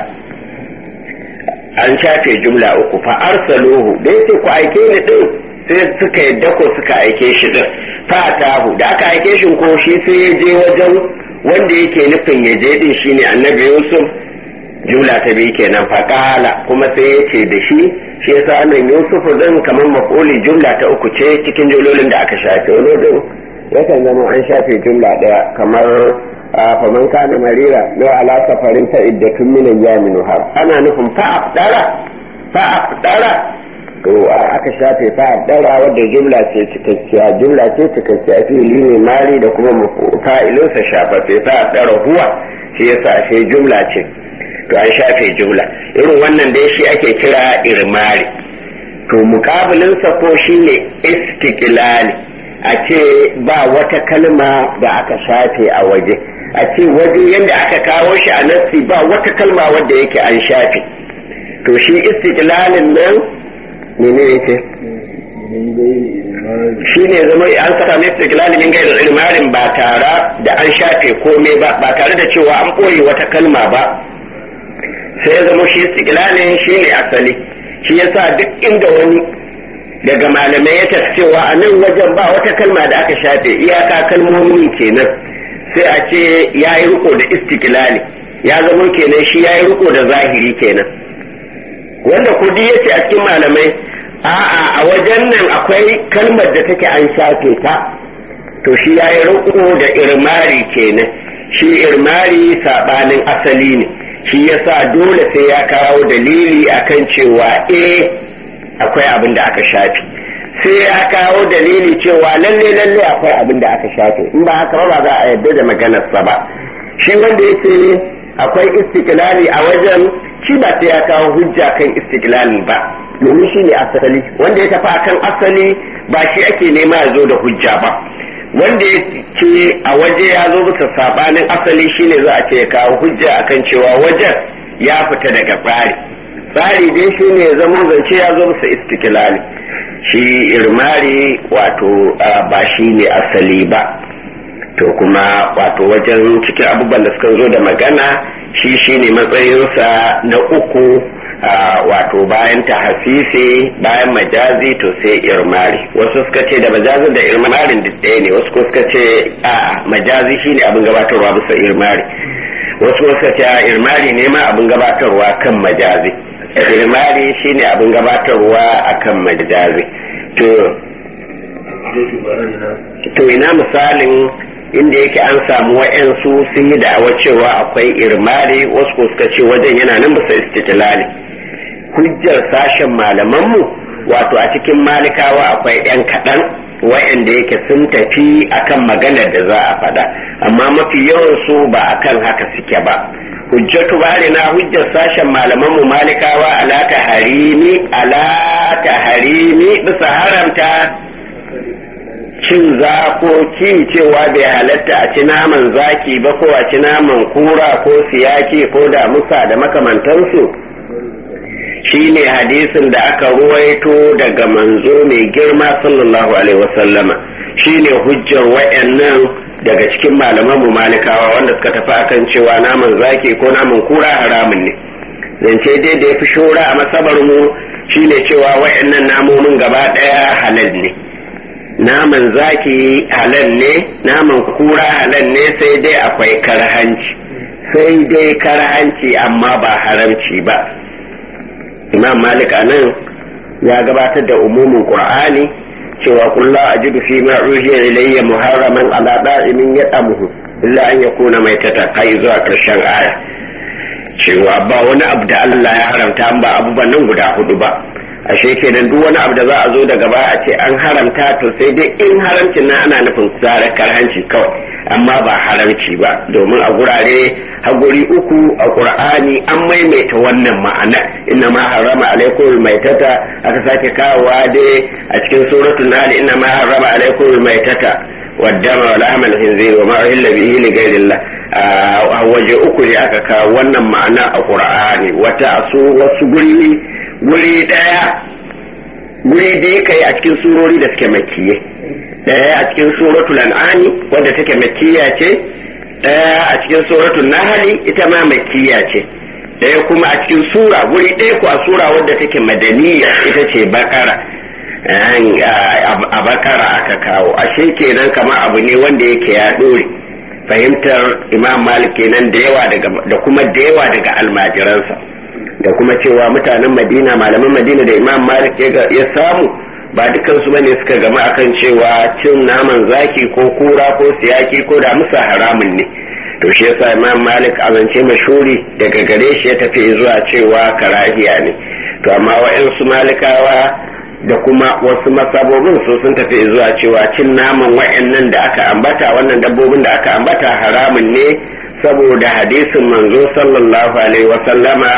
an shafe jumla uku fa'arsaluhu da yake ku aike ni din sai suka yadda ko suka aike shi din fa'atahu da aka aike shi ko shi sai ya je wajen wanda yake nufin ya je din shine annabi yusuf jumla ta biyu kenan faqala kuma sai ya ce da shi shi yasa nan Yusuf din kamar mafuli jumla ta uku ce cikin jumlolin da aka shafe wani din yakan zama an shafe jumla daya kamar faman kana marira no ala safarin ta iddatun min ayyamin har ana nufin fa afdara fa afdara to aka shafe fa afdara wadda jumla ce cikakkiya jumla ce cikakkiya fili ne mari da kuma fa'ilinsa shafafe fa afdara huwa shi yasa sai jumla ce to an shafe jumla irin wannan dai shi ake kira irmari to mukabilinsa ko shine istiqlali a ce ba wata kalma da aka shafe a waje a ce waje yadda aka kawo shi a nassi ba wata kalma wadda yake an shafe to shi istiqlalin nan mene yake shi ne zama an saka mai istiqlali min gairin ilmarin ba tare da an shafe komai ba ba tare da cewa an ɓoye wata kalma ba sai ya zama shi istiqlalin shi ne asali shi yasa duk inda wani daga malamai ya tafi cewa a nan wajen ba wata kalma da aka shafe iyaka kalmomi kenan sai a ce ya yi riko da istiqlali ya zama kenan shi ya yi riko da zahiri kenan wanda kudi ya ce a cikin malamai a'a a wajen nan akwai kalmar da take an shafe ta to shi ya yi riko da irmari kenan shi irmari sabanin asali ne shi yasa dole sai ya kawo dalili akan cewa eh akwai abin da aka shafe sai ya kawo dalili cewa lalle lalle akwai abin da aka shafe in ba haka ba za a yarda da maganarsa ba shi wanda yake akwai istiklali a wajen shi ba sai ya kawo hujja kan istiklali ba domin shi ne asali wanda ya tafi akan asali ba shi ake nema ya zo da hujja ba wanda ya ce a waje ya zo bisa sabanin asali shine za a ce ya kawo hujja akan cewa wajen ya fita daga tsari tsari dai shi ne zama zance ya zo bisa istiklali shi irmari wato ba shi ne asali ba to kuma wato wajen cikin abubuwan da suka zo da magana shi shi ne matsayinsa na uku wato bayan ta hasisi bayan majazi to sai irmari wasu suka ce da majazi da irmarin duk ɗaya ne wasu suka ce a majazi shine abin gabatarwa bisa irmari wasu suka ce a irmari ne ma abin gabatarwa kan majazi irmari shine abin gabatarwa akan majazi to to ina misalin inda yake an samu wa'yansu sun yi da'awar cewa akwai irmari wasu ko suka ce wajen yana nan bisa istitilali hujjar sashen malamanmu wato a cikin malikawa akwai 'yan kaɗan wa'yanda yake sun tafi akan maganar da za a faɗa amma mafi yawan su ba akan haka suke ba hujjatu bari na hujjar sashen malamanmu malikawa ala ta harimi ala ta harimi bisa haramta cin zakoki cewa bai halatta a ci naman zaki ba ko a ci naman kura ko siyaki ko damusa da makamantansu shine hadisin da aka ruwaito daga manzo mai girma sallallahu alaihi wasallama shine hujjar wayannan daga cikin malaman mu malikawa wanda suka tafi akan cewa naman zaki ko naman kura haramun ne zance dai da ya fi shora a masabar mu shine cewa wayannan namomin gaba daya halal ne naman zaki halal ne naman kura halal ne sai dai akwai karhanci sai dai karhanci amma ba haramci ba imam malik anan ya gabatar da umumin qur'ani cewa kullu ajidu fi ma uhiya ilayya muharraman ala da'imin yadamuhu illa an yakuna maitata kai zuwa karshen aya cewa ba wani abu da Allah ya haramta ba abubuwan nan guda hudu ba ashe kenan duk wani abu da za a zo daga baya a ce an haramta to sai dai in haramcin nan ana nufin tsara karhanci kawai amma ba haramci ba domin a gurare haguri uku a qur'ani an maimaita wannan ma'ana inna ma harama alaikum maitata aka sake kawowa dai a cikin suratul nahl inna ma harama alaikum maitata والدم ولحم الخنزير وما أهل به لغير الله waje uku ne aka kawo wannan ma'ana a ƙur'ani wata su wasu guri guri ɗaya guri da ya kai a cikin surori da suke makiye ɗaya a cikin suratul an'ami wadda take makiya ce ɗaya a cikin suratul nahali ita ma makiya ce ɗaya kuma a cikin sura guri ɗaya ko a sura wadda take madaniya ita ce bakara a bakara aka kawo ashe kenan kamar abu ne wanda yake ya ɗore fahimtar imam malik kenan da yawa da kuma da yawa daga almajiransa da kuma cewa mutanen madina malaman madina da imam malik ya samu ba dukansu ba ne suka gama akan cewa cin naman zaki ko kura ko siyaki ko da musa haramun ne to shi yasa imam malik a zance mashuri daga gare shi ya tafi zuwa cewa karahiya ne to amma wa'yansu malikawa da kuma wasu masabobin su sun tafi zuwa cewa cin naman wa'annan da aka ambata wannan dabbobin da aka ambata haramun ne saboda hadisin manzo sallallahu alaihi wasallama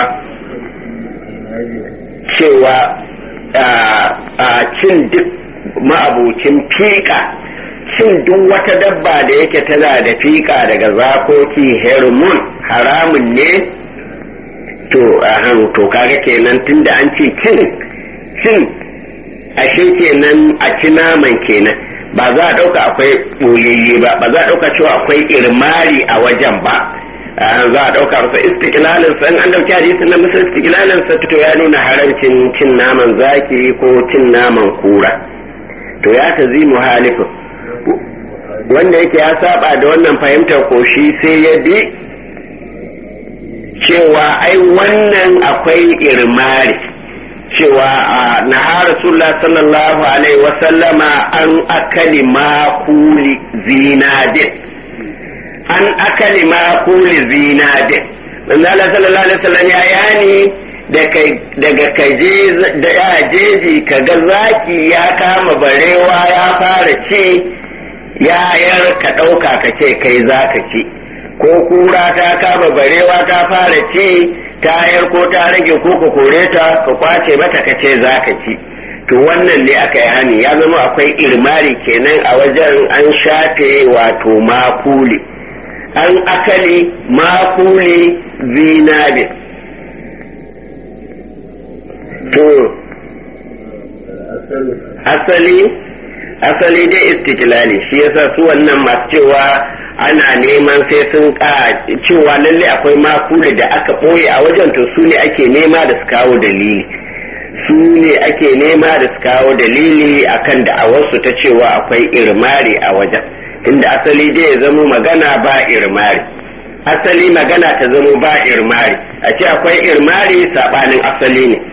cewa a cin duk ma'abucin fiƙa cin duk wata dabba da yake tana da fiƙa daga zakoki hermon haramun ne to ahan to kaga kenan tunda an ce cin cin ashe kenan a ci naman kenan ba za a ɗauka akwai ɓoyayye ba ba za a ɗauka cewa akwai irmari a wajen ba za a ɗauka masa istiqlalin sa an ɗauki hadisin na musa istiqlalin sa to ya nuna haramcin cin naman zaki ko cin naman kura to ya ta zi muhalifin wanda yake ya saba da wannan fahimtar koshi sai ya bi cewa ai wannan akwai irmari cewa a naha rasulullah sallallahu alaihi wasallama an akali makuli zinadin an akali makuli zinadin manzala sallallahu alaihi wasallam ya yani daga kaje da ya jeji kaga zaki ya kama barewa ya fara ci ya yar ka ɗauka ka ce kai za ka ci ko kura ta kama barewa ta fara ci tayar ko ta rage ko ka kore ta ka kwace mata ka ce za ka ci to wannan ne aka yi hani ya zama akwai irmari kenan a wajen an shafe wato makuli an akali makuli zinabin to asali asali dai istiklali shi yasa su wannan masu cewa ana neman sai sun ka cewa lalle akwai makuli da aka ɓoye a wajen to su ne ake nema da su kawo dalili su ne ake nema da su kawo dalili akan da a wasu ta cewa akwai irmari a wajen inda asali dai ya zamo magana ba irmari asali magana ta zamo ba irmari a ce akwai irmari saɓanin asali ne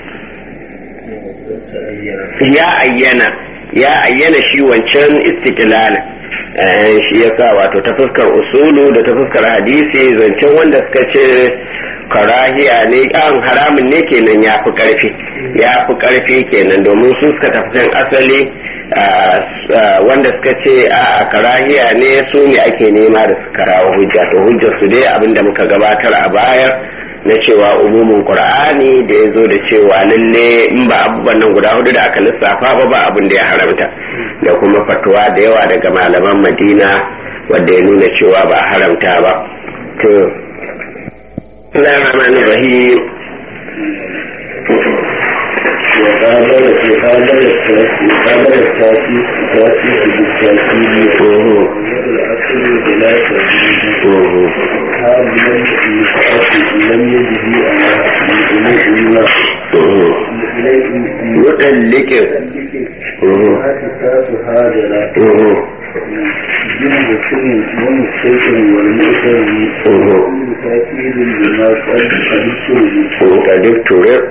ya ayyana ya ayyana shi wancan istiklal shi yasa wato ta fuskar usulu da ta fuskar hadisi zancen wanda suka ce karahiya ne an haramun ne kenan ya fi karfi ya fi karfi kenan domin su suka tafi kan asali wanda suka ce a karahiya ne su ne ake nema da su karawa hujja to hujjar su dai abinda muka gabatar a bayar na cewa umumin qur'ani da ya zo da cewa lalle in ba abubuwan nan guda hudu da aka lissafa ba ba abin da ya haramta da kuma fatuwa da yawa daga malaman madina wadda ya nuna cewa ba haramta ba to rahman rahim وقابل في قابل قابل التاسي التاسي في التاسي الأصل بلا تنزيل هذا في فأصل لم يجد إليه إلا متلك التاس هذا لا جنب كل ومستيقن والمؤتمن كل تأكيد لما قد أدكتره قد اكترر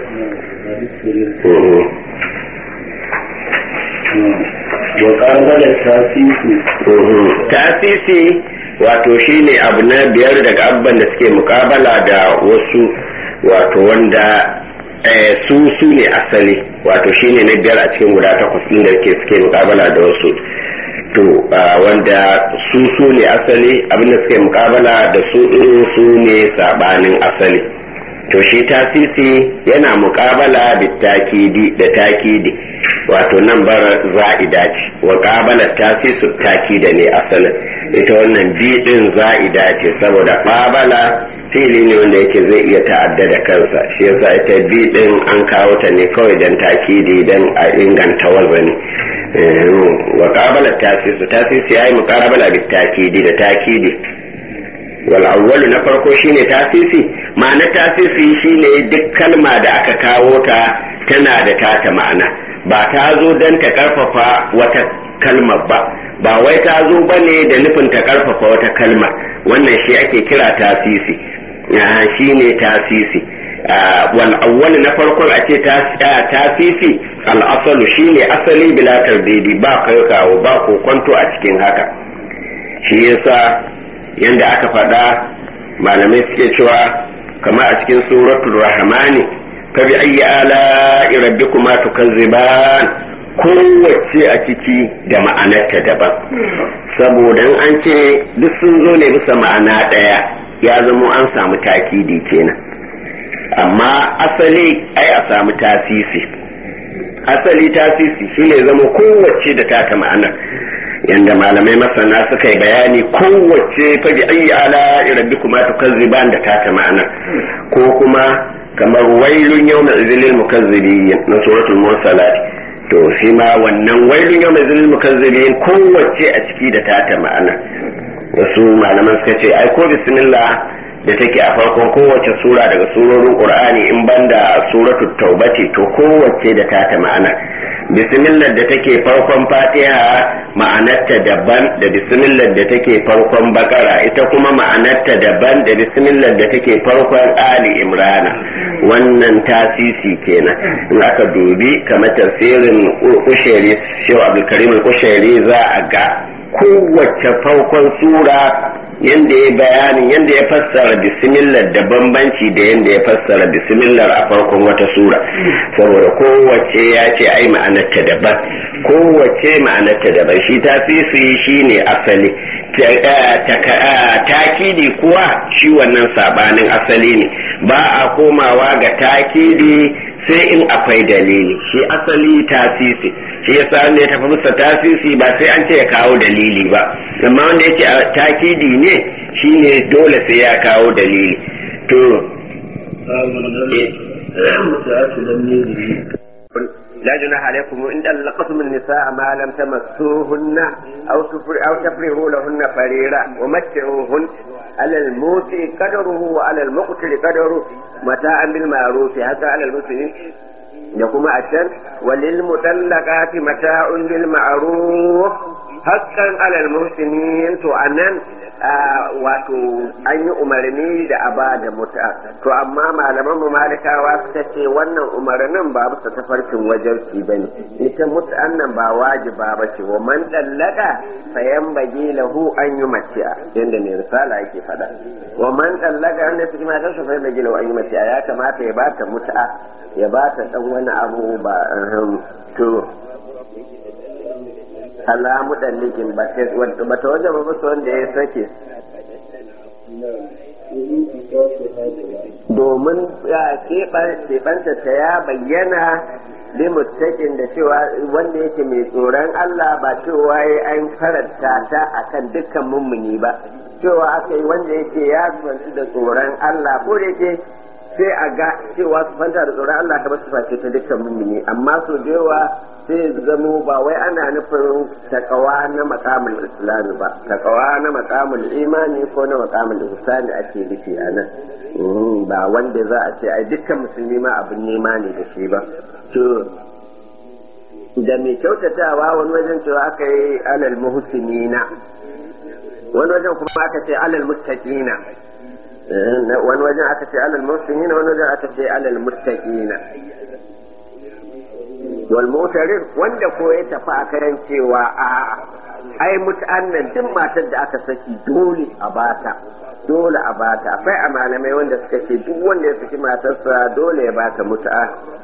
وقابل التاسيس tasisi wato shine abu na biyar daga abban da suke mukabala da wasu wato wanda su su ne asali wato shine na biyar a cikin guda takwas ɗin da ke suke mukabala da wasu to wanda su su ne asali abinda suke mukabala da su ɗin su ne sabanin asali to shi tasisi yana mukabala da takidi da takidi wato nan bar za'ida ce wa qabala tasisu takida ne asalin ita wannan bi din za'ida ce saboda qabala fili ne wanda yake zai iya ta'adda da kansa shi yasa ita bi din an kawo ta ne kawai dan takidi dan a inganta wazani wa qabala tasisu tasisi yayi muqabala da takidi da takidi wal awwalu na farko shine tasisi ma'ana tasisi shine duk kalma da aka kawo ta tana da tata ma'ana ba ta zo dan ta karfafa wata kalma ba ba wai ta zo bane da nufin ta karfafa wata kalma wannan shi ake kira tasisi shine tasisi wal awwal na farkon a ce tasisi al asalu shine asali bila tardidi ba kai kawo ba ko kwanto a cikin haka shi yasa yanda aka faɗa malamai suke cewa kama a cikin suratul rahmani fa bi ayyi ala rabbikuma tukazziban kowace a ciki da ma'anarta daban saboda an ce duk sun zo ne bisa ma'ana ɗaya ya zamo an samu takidi kenan amma asali ai a samu tasisi asali tasisi shine zama kowace da taka ma'anar yanda malamai masana suka yi bayani kowace fabi ayi ala rabbikuma tukazziban da taka ma'ana ko kuma kamar wailun yawma izilil mukazzibin na suratul mursalat to shi ma wannan wailun yawma izilil mukazzibin kowace a ciki da taka ma'ana wasu malaman suka ce ai ko bismillah da take a farkon kowace sura daga surorin qur'ani in banda suratul taubati to kowace da taka ma'ana bismillah da take farkon fatiha ma'anarta daban da bismillah da take farkon bakara ita kuma ma'anarta daban da bismillah da take farkon ali imrana wannan tasisi kenan in aka dubi kamar tafsirin kushairi shehu abdulkarim kushairi za a ga kowace farkon sura yanda ya bayanin yanda ya fassara bismillah da bambanci da yanda ya fassara bismillah a farkon wata sura saboda kowace ya ce ai ma'anarta daban kowace ma'anarta daban shi ta fi shi ne asali takidi kuwa shi wannan sabanin asali ne ba a komawa ga takidi sai in akwai dalili shi asali tasisi shi yasa wanda ya tafi musa tasisi ba sai an ce ya kawo dalili ba amma wanda yake takidi ne shine dole sai ya kawo dalili to لا جناح عليكم إن طلقتم النساء ما لم تمسوهن أو أو تفرغوا لهن فريرا ومتعوهن على الموسع قدره وعلى المقتل قدره متاعا بالمعروف حتى على المسلمين يقوم أشن وللمطلقات متاع بالمعروف حقا على المحسنين تو أنن wato an yi umarni da a ba da muta to amma malaman mu malikawa suka ce wannan umarnin ba bisa tafarkin wajarci bane ita mut'an nan ba wajiba ba ce wa man dallaka sayan bagi lahu an yi matiya yanda ne risala yake faɗa wa man dallaka an da su ma ta sayan bagi lahu an yi matiya ya kamata ya bata mut'a ya bata dan wani abu ba to alamu dallikin ba ta wajen ba musu wanda ya sake domin keɓanta ta ya bayyana limuttakin da cewa wanda yake mai tsoron Allah ba cewa ya an karanta ta akan dukkan mummuni ba cewa aka yi wanda yake ya kwanci da tsoron Allah ko da yake sai a ga cewa su fanta da tsoron Allah kamar su face ta dukkan mummuni amma so da yawa sai zamo ba wai ana nufin takawa na makamul islami ba takawa na makamul imani ko na makamul ihsani ake nufi a nan ba wanda za a ce ai dukkan musulmi ma abin nema ne da shi ba to da mai kyautatawa wani wajen cewa aka yi alal muhsinina wani wajen kuma aka ce alal muttaqina wani wajen aka ce alal muhsinina wani wajen aka ce alal muttaqina wal mutarin wanda ko ya tafi a karan cewa a ai mutu'an nan duk matar da aka saki dole a bata dole a bata akwai a malamai wanda suka ce duk wanda ya saki matarsa dole ya bata mutu'a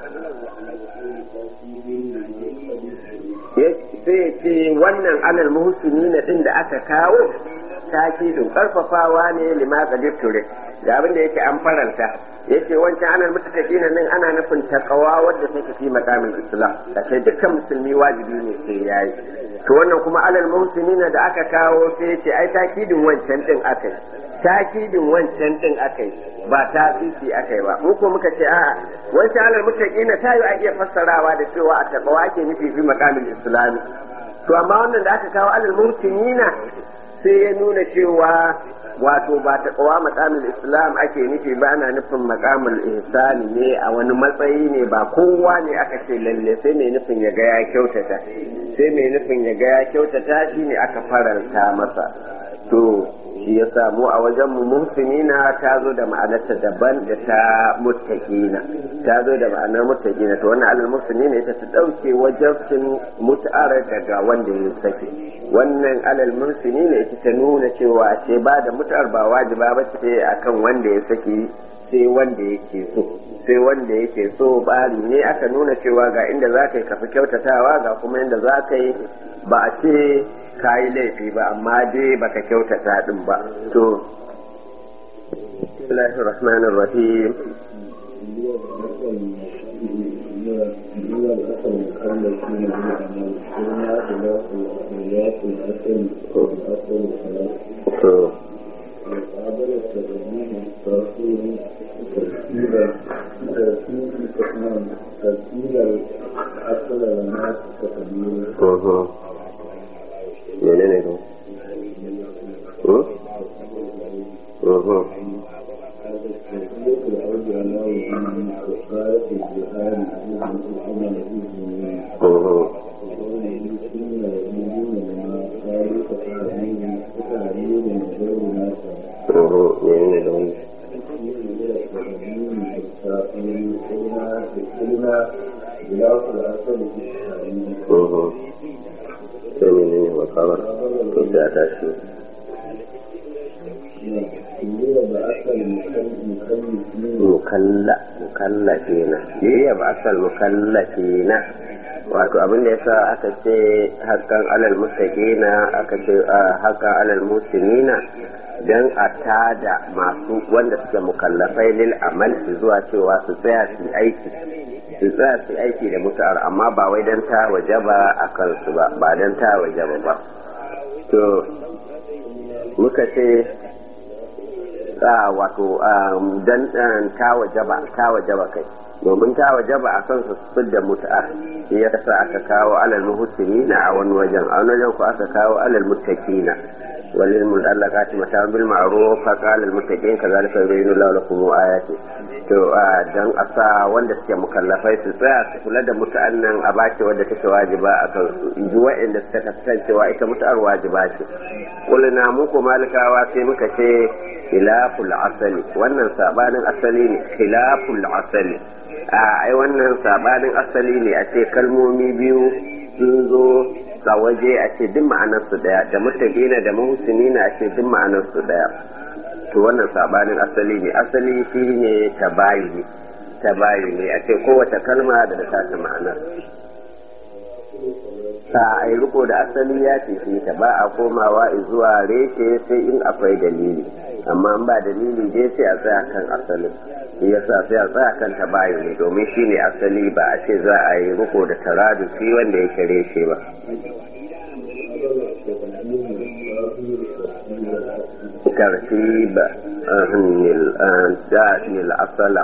sai ce wannan alal muhsini na din da aka kawo takidin karfafawa ne lima qadir ture da abin da yake an faranta yace wancan alal muttaqina nan ana nufin takawa wadda take fi maqamin islam kashe dukkan musulmi wajibi ne sai yayi to wannan kuma alal muhsinina da aka kawo sai yace ai takidin wancan din akai takidin wancan din akai ba ta fifi akai ba mu ko muka ce a'a wancan alal muttaqina ta yi a iya fassarawa da cewa a takawa ake nufi fi maqamin islami to amma wannan da aka kawo alal muhsinina sai ya nuna cewa wato ba ta kawa makamul islam ake nufi ba ana nufin makamul ihsani ne a wani matsayi ne ba kowa ne aka ce lalle sai mai nufin ya ga ya kyautata sai mai nufin ya ga ya kyautata shi ne aka faranta masa to shi ya samu a wajen mu muhsinina ta zo da ma'anarta daban da ta muttaqina ta zo da ma'anar muttaqina to wannan alal muhsinina ita ta dauke wajabcin mut'ar daga wanda ya sake wannan alal muhsinina ita ta nuna cewa ashe ba da mut'ar ba wajiba ba ce akan wanda ya saki sai wanda yake so sai wanda yake so bari ne aka nuna cewa ga inda za ka yi kafi kyautatawa ga kuma inda za ka yi ba a ce ka yi laifi ba amma dai baka kyautata din ba to Bismillahir Rahmanir Rahim to Uh-huh. menene to sai menene makabar to sai a tashi mukalla mukallafina ya ba asal mukallafina wato abin da yasa aka ce hakan alal mustaqina aka ce hakan alal muslimina dan a tada masu wanda suke mukallafai lil amal zuwa cewa su tsaya su aiki su tsaya su aiki da mutu'ar amma ba wai dan ta wajaba a kansu ba ba dan ta wajaba ba to muka ce wato dan ta wajaba ta wajaba kai domin ta wajaba a kan su da mutu'ar shi ya sa aka kawo alal muhsinina a wani wajen a wani wajen ko aka kawo alal muttaqina وللمطلقات متاع بالمعروف فقال المتقين كذلك يبين الله لكم آياته to dan a sa wanda suke mukallafai su tsaya su kula da muta'annan a bace wadda take wajiba a kan su inji wa'anda suka kasancewa ita mutu'ar wajiba ce kulna mu ko malikawa sai muka ce khilaful asali wannan sabanin asali ne khilaful asali a ai wannan sabanin asali ne a ce kalmomi biyu sun zo a waje a ce duk ma'anarsu daya da mutaqina da muhsinina a ce duk ma'anarsu daya to wannan sabanin asali ne asali shine tabayuni tabayuni a ce kowace kalma da ta ta ma'anar ta a yi riko da asali ya ce ta ba a komawa zuwa reshe sai in akwai dalili amma in ba dalili dai sai a tsaya kan asalin shi yasa sai a tsaya kan tabayuni domin shine asali ba a ce za a yi riko da taradufi wanda yake reshe ba ترتيب الآن الأصل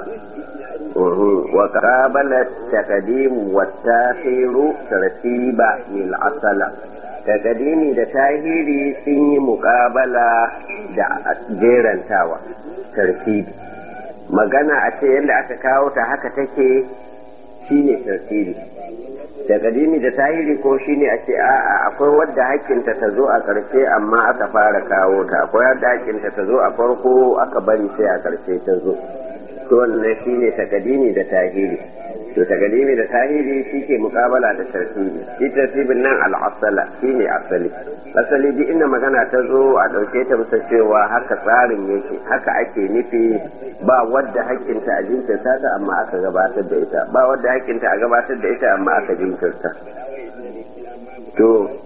وقابل التقديم والتاخير ترتيب الأصل تقديمي da tahiri sun yi muƙabala da jerantawa tartibi magana a ce yadda aka kawo ta haka take shine tartibi da kadimi da tahiri ko shine a ce a'a akwai wadda hakkinta ta zo a ƙarshe amma aka fara kawo ta akwai wadda hakkinta ta zo a farko aka bari sai a ƙarshe ta zo to wannan shine ta kadimi da tahiri to tagadimi da tahiri shi ke mukabala da tartibi shi tartibin nan al'asala shi ne asali asali duk inda magana ta zo a ɗauke ta bisa cewa haka tsarin yake haka ake nufi ba wadda hakkinta a jinkirta ta amma aka gabatar da ita ba wadda hakkinta a gabatar da ita amma aka jinkirta to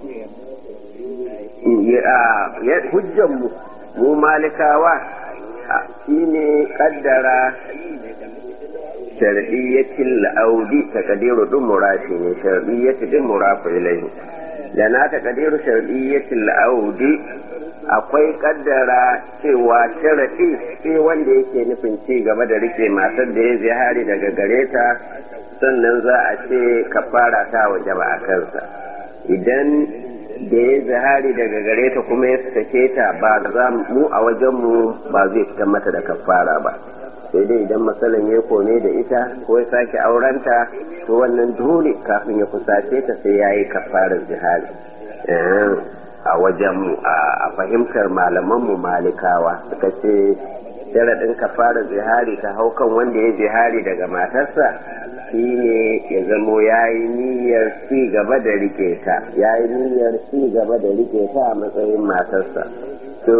hujjanmu mu malikawa shine kaddara shar'iyyatin la'audi ta kadiru ɗin murafi ne shar'iyyati ɗin murafi ilaihi da na ta kadiru shar'iyyatin la'audi akwai kaddara cewa sharaɗi sai wanda yake nufin ci gaba da rike matar da ya zihari daga gare ta sannan za a ce kafara ta waje ba a kansa idan da ya zihari daga gare ta kuma ya sake ta ba za mu a wajenmu ba zai fitar mata da kafara ba sai dai idan matsalan ya kone da ita ko ya sake aurenta to wannan dole kafin ya kusace ta sai ya yi kafarar jihari a wajen a fahimtar malamanmu malikawa suka ce sharaɗin kafarar jihari ta hau kan wanda ya jihari daga matarsa shine ya zamo ya yi niyyar ci gaba da rike ta ya yi niyyar ci gaba da rike ta a matsayin matarsa to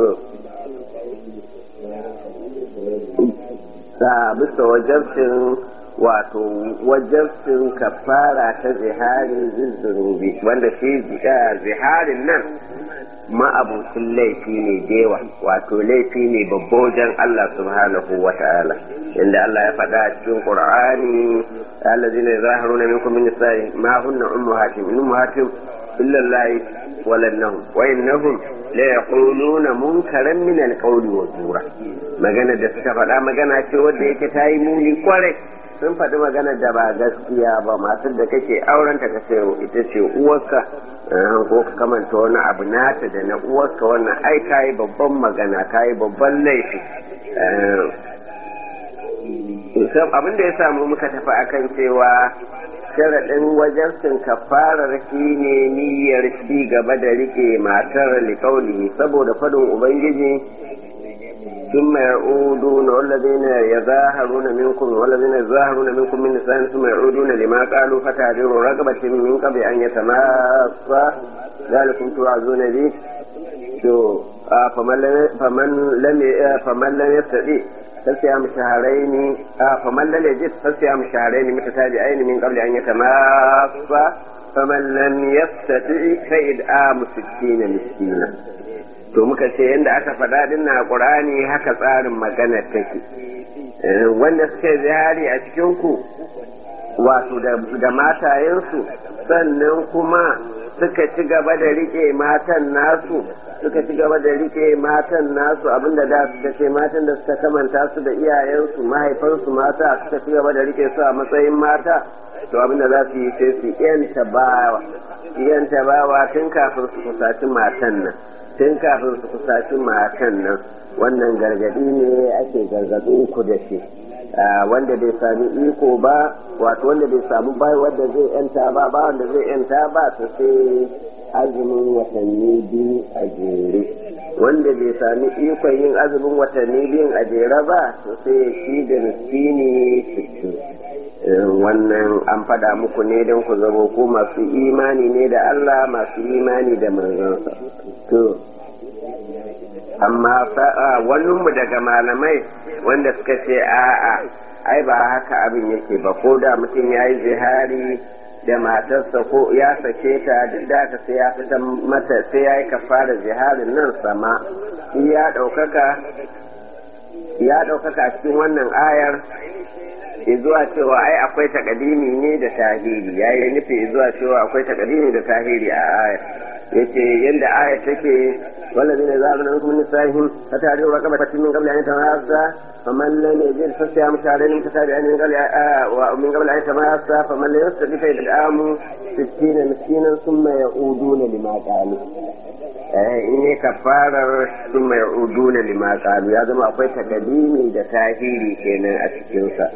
a bisa wajabcin wato wajabcin kafara ta zihari zuzzurubi wanda shi ziharin nan ma'abucin laifi ne dewa wato laifi ne babbojan Allah subhanahu wa ta'ala inda Allah ya faɗa a cikin Qur'ani allazina yazahiruna minkum min nisa'i ma hunna ummahatim in ummahatim illa Allah walannahum wa innahum la yaquluna munkaran min alqawli wa zura magana da suka faɗa magana ce wanda yake ta yi muni kwarai sun faɗi magana da ba gaskiya ba masu da kake aurenta ka ce ita ce uwarka ko ka kamanta wani abu nata da na uwarka wannan ai kayi babban magana kayi babban laifi abin da ya samu muka tafi akan cewa sharaɗin wajen kafarar shi ne niyyar ci gaba da rike matar likauli saboda faɗin ubangiji ثم يعودون والذين يظاهرون منكم والذين يظاهرون منكم من نساء ثم يعودون لما قالوا فتعذر رغبة من قبل أن يتماسا ذلكم توعظون به فمن لم فمن لم فمن لم يستطيع فصيام شهرين فمن لم يجد فصيام شهرين متتابعين من قبل أن يتماسا فمن لم يستطع فإدعام ستين مسكينا to muka ce yadda aka faɗa din na ƙur'ani haka tsarin magana take wanda suka yi zihari a cikinku wato da matayensu sannan kuma suka ci gaba da rike matan nasu suka ci gaba da rike matan nasu abinda da suka ce matan da suka kamanta su da iyayensu mahaifansu mata suka ci gaba da rike su a matsayin mata to abinda za su yi sai su yanta bawa yanta bawa tun kafin su kusaci matan nan tun kafin su kusaci matan nan wannan gargadi ne ake gargadin ku da shi wanda bai sami iko ba wato wanda bai samu bai wanda zai yanta ba ba wanda zai yanta ba to sai azumin watanni biyu a jere wanda bai sami ikon yin azumin watanni biyun a jere ba to sai shi da miskini sittin wannan an fada muku ne don ku zama ku masu imani ne da Allah masu imani da manzansa to amma mu daga malamai wanda suka ce a'a ai ba haka abin yake ba ko da mutum ya yi zihari da matarsa ko ya sake ta duk da aka sai ya fita mata sai ya yi kafara ziharin nan sama ya ɗaukaka ya ɗaukaka a cikin wannan ayar zuwa cewa ai akwai takadimi ne da tahiri ya yi nufi zuwa cewa akwai takadimi da tahiri a ayar yace yanda ayar take والذين يزعمون منكم من نسائهم فتعرضوا رقبة من قبل أن يتماسا فمن لم يجد فصيام شهرين متتابعين من قبل ومن قبل أن يتماسا فمن لم يستطع فإطعام ستين مسكينا ثم يعودون لما قالوا in yi kafarar sun mai uduna lima kalu ya zama akwai takadimi da tahiri kenan a cikinsa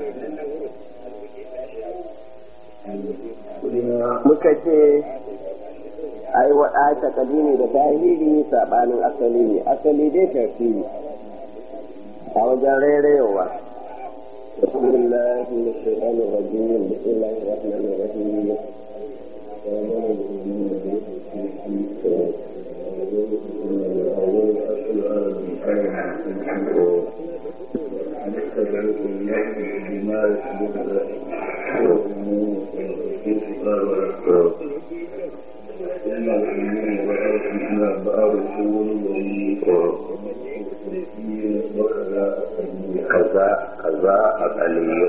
muka ce ai waɗa takadimi da tahiri saɓanin asali ne asali dai tafsiri a wajen rairayowa بالله من الشيطان الرجيم بسم الله الرحمن الرحيم kaza kaza a kaliyo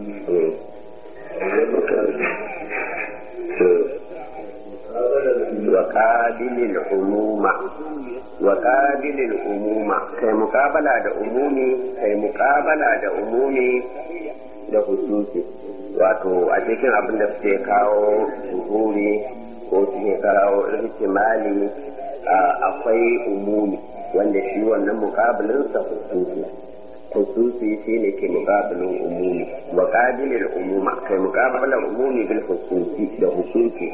وقابل العموم وقابل العموم كي مقابلة da umumi kai muqabala da umumi da hususi wato a cikin abin da suke kawo zuhuri ko suke kawo ihtimali akwai umumi wanda shi wannan muqabilinsa hususi hususi shi ne ke muqabilin umumi wa qabilil umuma kai muqabalar umumi bil hususi da hususi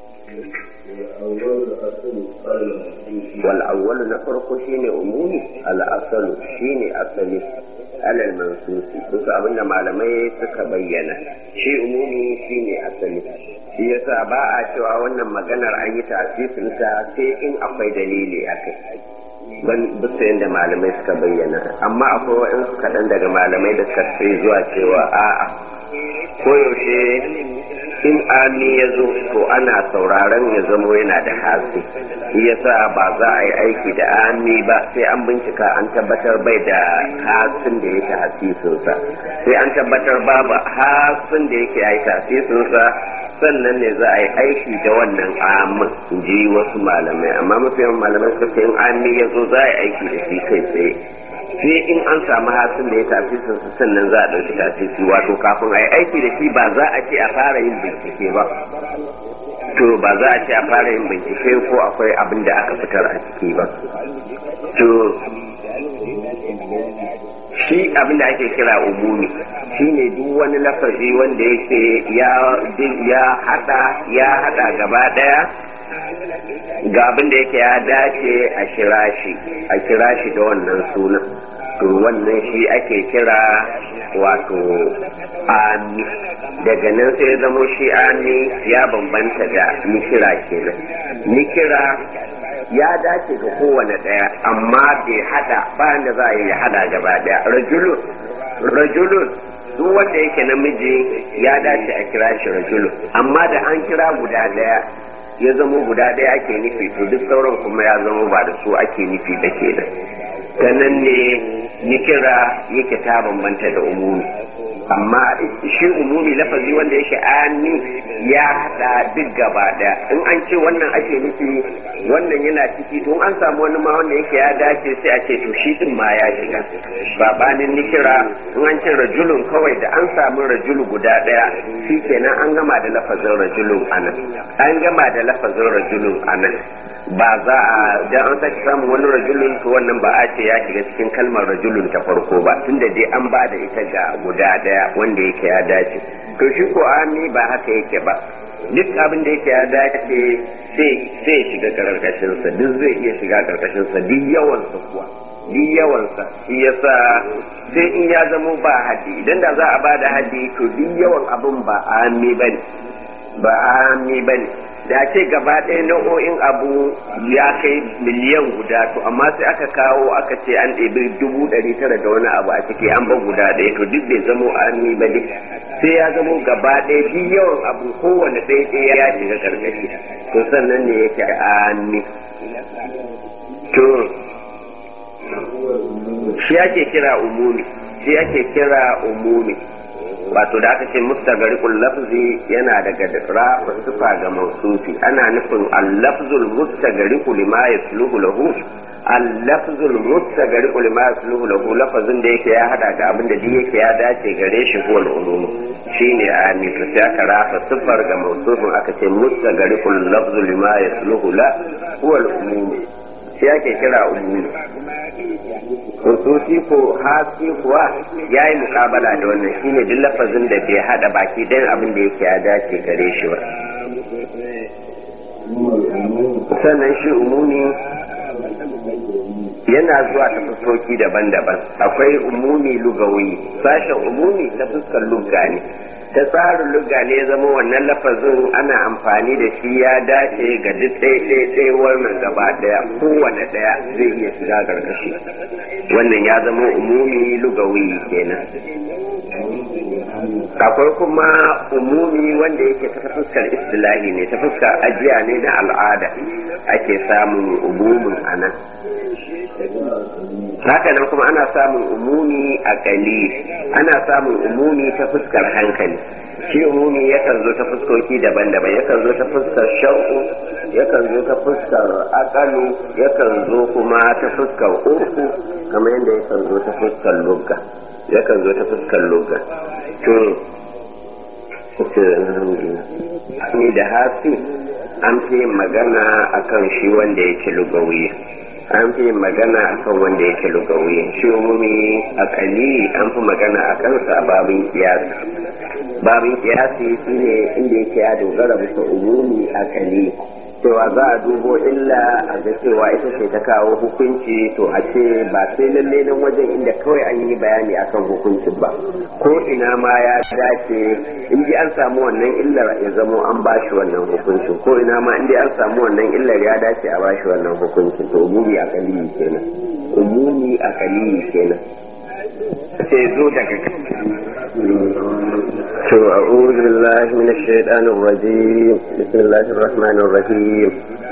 wal awwal na farko shine umumi al asalu shine asali alal mansusi duka abinda malamai suka bayyana shi umumi shine asali shi yasa ba a cewa wannan maganar an yi tasirin ta sai in akwai dalili akai ban bisa yadda malamai suka bayyana amma akwai waɗansu kaɗan daga malamai da suka fi zuwa cewa a'a koyaushe in ami ya zo to ana sauraron ya zamo yana da hasi shi yasa ba za a yi aiki da ami ba sai an bincika an tabbatar bai da hasin da yake hasisinsa sai an tabbatar babu hasin da yake yi hasisinsa sannan ne za a yi aiki da wannan amin in ji wasu malamai amma mafi yawan malamai suka ce in ami ya zo za a yi aiki da shi kai tsaye sai in an samu hasin da ya tafi su sannan za a ɗauki tafi wato kafin a yi aiki da shi ba za a ce a fara yin bincike ba to ba za a ce a fara yin bincike ko akwai abin da aka fitar a ciki ba to shi abin da ake kira umumi shine duk wani lafazi wanda yake ya hada ya hada gaba daya ga abin da yake ya dace a kira shi a kira shi da wannan sunan to wannan shi ake kira wato ami daga nan sai zamo shi ami ya bambanta da nikira kenan nikira ya dace ga kowane ɗaya amma bai hada bayan da za a yi ya hada gaba daya rajulun rajulun duk wanda yake namiji ya dace a kira shi rajulun amma da an kira guda daya ya zama guda ɗaya ake nufi to duk sauran kuma ya zama ba da su ake nufi da ke da ta nan ne nikira yake ta bambanta da umumi amma shi umumi lafazi wanda yake ani ya haɗa duk gaba ɗaya in an ce wannan ake nufi wannan yana ciki to an samu wani ma wanda yake ya dace sai a ce to shi din ma ya shiga babanin nikira in an ce rajulun kawai da an samu rajulu guda ɗaya shi kenan an gama da lafazin rajulun anan an gama da lafazin rajulun anan ba za a dan an sake samun wani rajulun to wannan ba a ce ya shiga cikin kalmar rajulun ta farko ba tunda dai an ba da ita ga guda daya wanda yake ya dace to shi ko ami ba haka yake ba duk abin da yake ya dace sai sai shiga karkashin sa duk zai iya shiga karkashin sa duk yawan sa kuwa duk yawansa shi yasa sai in ya zamo ba haddi idan da za a ba da haddi to duk yawan abin ba ami bane ba ami bane da ce gaba ɗaya nau'o'in abu ya kai miliyan guda to amma sai aka kawo aka ce an ɗebi dubu ɗari tara da wani abu a ciki an ba guda ɗaya to duk bai zamo ami ba ne sai ya zamo gaba ɗaya duk yawan abu kowane ɗaya ɗaya ya shiga karkashi to sannan ne yake ami to shi ake kira umumi shi ake kira umumi wato da aka ce mustagarikul lafzi yana daga rafa sufa ga mausufi ana nufin al-lafzul mustagariku lima yasluhu lahu al-lafzul mustagariku lima yasluhu lahu lafazin da yake ya hada da abin da yake ya dace gare shi ko al-ulum shine ami to sai aka rafa sufar ga mausufin aka ce mustagarikul lafzu lima yasluhu la huwa al-umum shi ake kira umumi hususi ko hasi kuwa ya yi mukabala da wannan shine duk lafazin da bai hada baki dan abin da yake ya dace gare shi ba sannan shi umumi yana zuwa ta fuskoki daban-daban akwai umumi lugawi sashen umumi ta fuskar lugga ne ta tsarin lugga ne zama wannan lafazin ana amfani da shi ya dace ga duk ɗaya wannan gaba ɗaya kowane ɗaya zai iya shiga gargashi wannan ya zama umumi lugawi kenan akwai kuma umumi wanda yake ta fuskar istilahi ne ta fuskar ajiya ne na al'ada ake samun umumin anan haka nan kuma ana samun umumi a kali ana samun umumi ta fuskar hankali shi umumi yakan zo ta fuskoki daban-daban yakan zo ta fuskar shan'u yakan zo ta fuskar akalu yakan zo kuma ta fuskar urku kamar yadda yakan zo ta fuskar lugga yakan zo ta fuskar lugga to ni da hasi an fi magana akan shi wanda yake lugawi an fi magana akan wanda yake lugawi shi umumi akali an fi magana a kansa a babin kiyasi babin kiyasi shine inda yake ya dogara bisa umumi akali cewa za a dubo illa a ga cewa ita ce ta kawo hukunci to a ce ba sai lalle nan wajen inda kawai an yi bayani akan hukuncin ba ko ina ma ya dace in ji an samu wannan illar ya zamo an bashi wannan hukuncin ko ina ma in an samu wannan illar ya dace a bashi wannan hukuncin to umumi a kaliyi kenan umumi a kaliyi kenan sai zo daga to a'udhu billahi minash shaitanir rajim bismillahir rahmanir rahim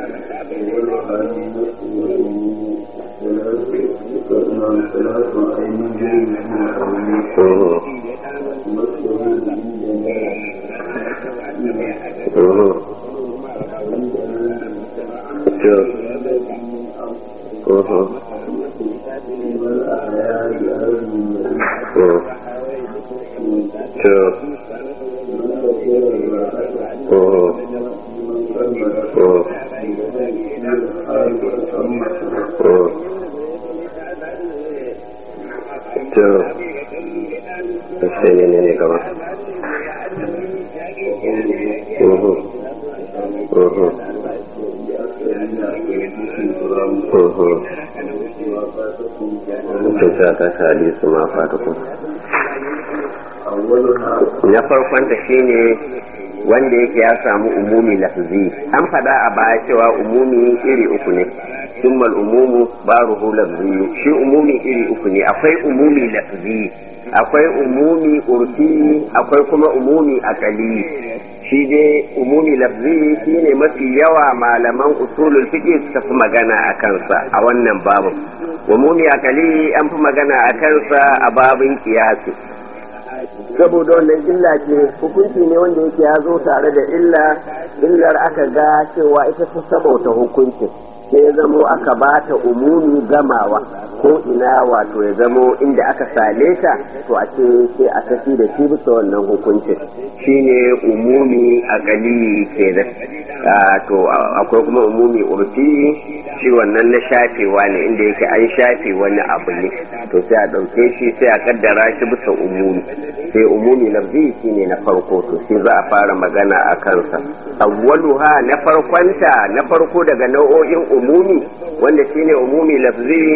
hadisu ma fatakun na farkon ta shine wanda yake ya samu umumi lafzi an fada a baya cewa umumi iri uku ne summal umumu baruhu lafzi shi umumi iri uku ne akwai umumi lafzi akwai umumi urfi akwai kuma umumi akali shi dai umumi lafzi shine mafi yawa malaman usulul fiqh suka fi magana a kansa a wannan babu umumi akali an fi magana a kansa a babin kiyasi saboda wannan illa ce hukunci ne wanda yake ya zo tare da illa illar aka ga cewa ita ta sabauta hukuncin sai ya zamo aka ba ta umumi gamawa ko ina wato ya zamo inda aka sale ta to a ce sai a tafi da shi bisa wannan hukuncin shine umumi a gali kenan to akwai kuma umumi urfi shi wannan na shafewa ne inda yake an shafe wani abu ne to sai a ɗauke shi sai a kaddara shi bisa umumi sai umumi lafzi shine na farko to shi za a fara magana a kansa awwaluha na farkonta na farko daga nau'o'in umumi wanda shine umumi lafzi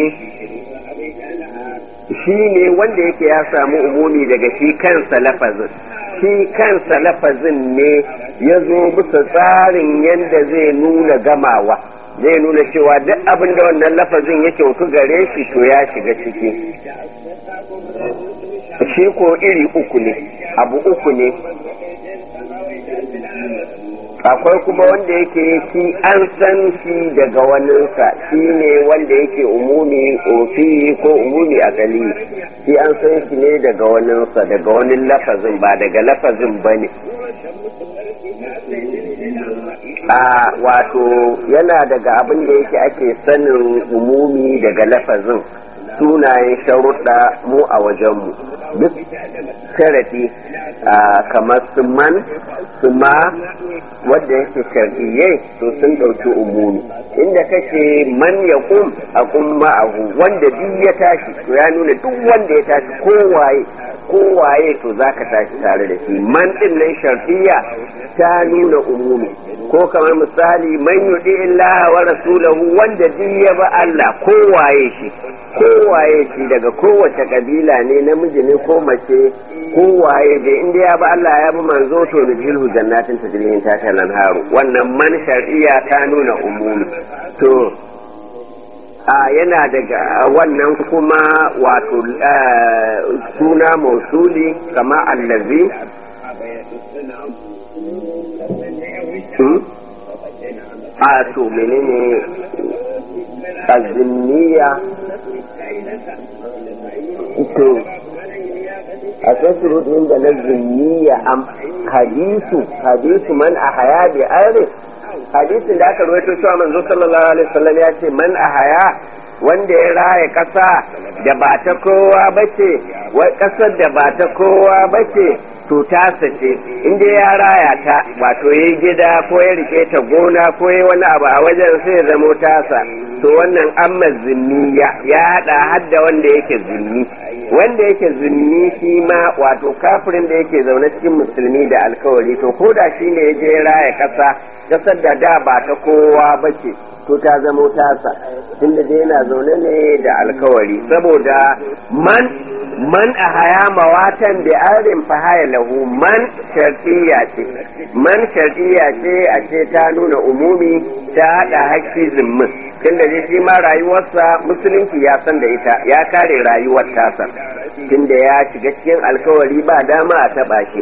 shi ne wanda yake ya samu umumi daga shi kansa lafazin shi kansa lafazin ne ya zo bisa tsarin yadda zai nuna gamawa zai nuna cewa duk abin da wannan lafazin ya kyautu gare shi to ya shiga ciki shi ko iri uku ne abu uku ne akwai kuma wanda yake shi an san shi daga waninsa shi ne wanda yake umumi ofi ko umumi akali shi an san shi ne daga waninsa daga wani lafazin ba daga lafazin ba ne a wato yana daga abin da yake ake sanin umumi daga lafazin sunayen sharuɗa mu a wajenmu duk sharafi kamar su man su ma wadda yake shar'iyye to sun ɗauki umumi inda kake man ya kum a kum ma'ahu wanda duk ya tashi to ya nuna duk wanda ya tashi kowaye kowaye to za ka tashi tare da shi man din nan sharfiya ta nuna umumi ko kamar misali man yudi illaha wa rasulahu wanda duk ya ba Allah kowaye shi kowaye shi daga kowace kabila ne namiji ne ko mace kowaye da inda ya ba Allah ya bi manzo to da jilhu jannatin tajrihin ta talan haru wannan man shar'iyya ta nuna umumi to a yana daga wannan kuma wato suna mausuli kama allazi a to menene aziniya to a tasirin da na ziniya am hadisu hadisu man a haya bi arif hadisin da aka ruwaito cewa manzo sallallahu alaihi wasallam ya ce man a haya wanda ya raya ƙasa da ba ta kowa bace wai ƙasar da ba ta kowa bace to tasa ce inda ya raya ta wato ya gida ko ya rike ta gona ko ya wani abu a wajen sai ya zamo tasa to wannan amma zimmiya ya hada hadda wanda yake zimmi wanda yake zimmi shi ma wato kafirin da yake zaune cikin musulmi da alkawari to ko da shi ne ya je raya ƙasa ƙasar da da ba ta kowa bace to ta zamo tasa tunda dai yana zaune ne da alkawari saboda man man a haya mawatan da arin fahaya lahu man shartiya ce man shartiya ce a ce ta nuna umumi ta haɗa haƙƙi zimmin tunda dai shi ma rayuwarsa musulunci ya san da ita ya kare rayuwar tasa tunda ya shiga cikin alkawari ba dama a taɓa shi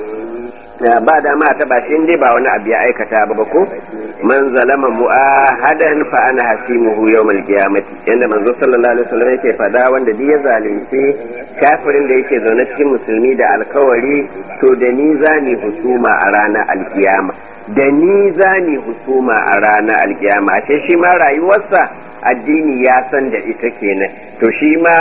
ba dama a taba shi dai ba wani abu ya aikata ba ko man zalama mu'ahadan fa ana hasimuhu yawmal qiyamati yanda manzo sallallahu alaihi wasallam yake fada wanda duk ya zalunci kafirin da yake zaune cikin musulmi da alkawari to da ni zani husuma a ranar alkiyama da ni zani husuma a ranar alkiyama ashe shi ma rayuwarsa addini ya san da ita kenan to shi ma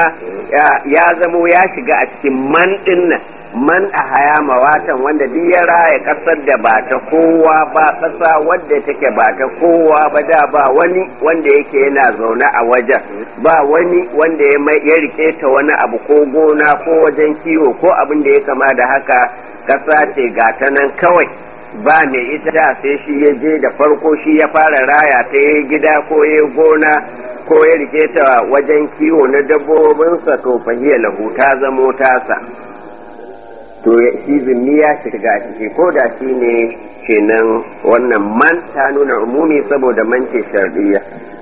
ya zamo ya shiga a cikin man dinnan man a haya mawatan wanda duk ya raya kasar da ba ta kowa ba kasa wadda take ba ta kowa ba da ba wani wanda yake yana zaune a wajen ba wani wanda ya rike ta wani abu ko gona ko wajen kiwo ko abin da ya kama da haka kasa ce ga ta nan kawai ba mai ita da sai shi ya je da farko shi ya fara raya ta ya gida ko ya gona ko ya rike ta wajen kiwo na dabbobinsa to fahiyar lahu ta zamo tasa to shi zimmi ya shiga a ciki ko da shi ne kenan wannan man ta nuna umumi saboda man ce shar'iyya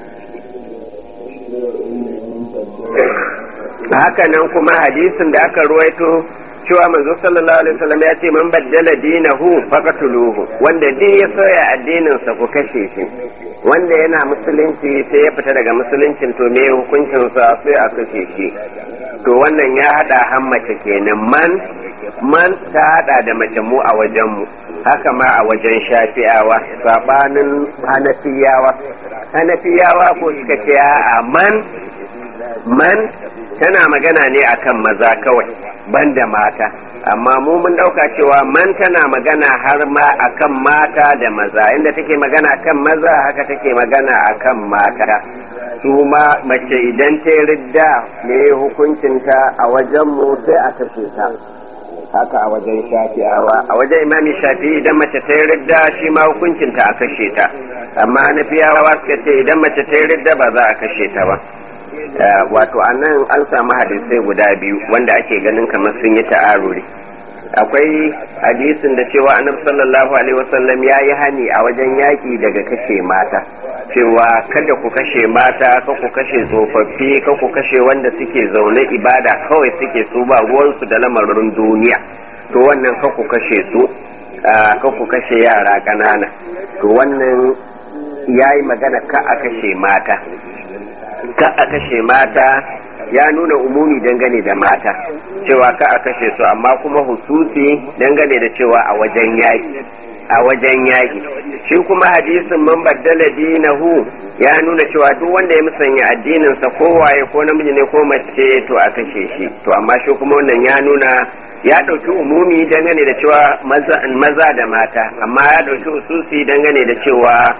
haka nan kuma hadisin da aka ruwaito cewa manzo sallallahu alaihi wasallam ya ce man baddala dinahu faqatuluhu wanda din ya soya addinin sa ku kashe shi wanda yana musulunci sai ya fita daga musuluncin to me hukuncin sa sai a kashe shi to wannan ya hada hammace kenan man man ta hada da mace mu a wajen mu haka ma a wajen shafi'awa sabanin hanafiyawa hanafiyawa ko suka ce a man man tana magana ne akan maza kawai banda mata amma mu mun dauka cewa man tana magana har ma akan mata da maza inda take magana akan maza haka take magana akan mata su ma mace idan ta ridda ne hukuncinta a wajen mu sai a kashe ta haka a wajen shafi'awa a wajen imami shafi idan mace ta ridda shi ma hukuncinta a kashe ta amma na fiyawa suka ce idan mace ta ridda ba za a kashe ta ba wato a nan an samu hadisai guda biyu wanda ake ganin kamar sun yi ta'aruri akwai hadisin da cewa annabi sallallahu alaihi wasallam ya yi hani a wajen yaƙi daga kashe mata cewa kada ku kashe mata ka ku kashe tsofaffi ka ku kashe wanda suke zaune ibada kawai suke su ba ruwansu da lamarin duniya to wannan ka ku kashe su ka ku kashe yara ƙanana to wannan ya yi magana ka a kashe mata ka a kashe mata ya nuna umumi dangane da mata cewa ka a kashe su amma kuma hususi dangane da cewa a wajen yaƙi a wajen yaƙi shi kuma hadisin man baddala dinahu ya nuna cewa duk wanda ya musanya addininsa ko waye ko namiji ne ko mace to a kashe shi to amma shi kuma wannan ya nuna ya ɗauki umumi dangane da cewa maza da mata amma ya ɗauki hususi dangane da cewa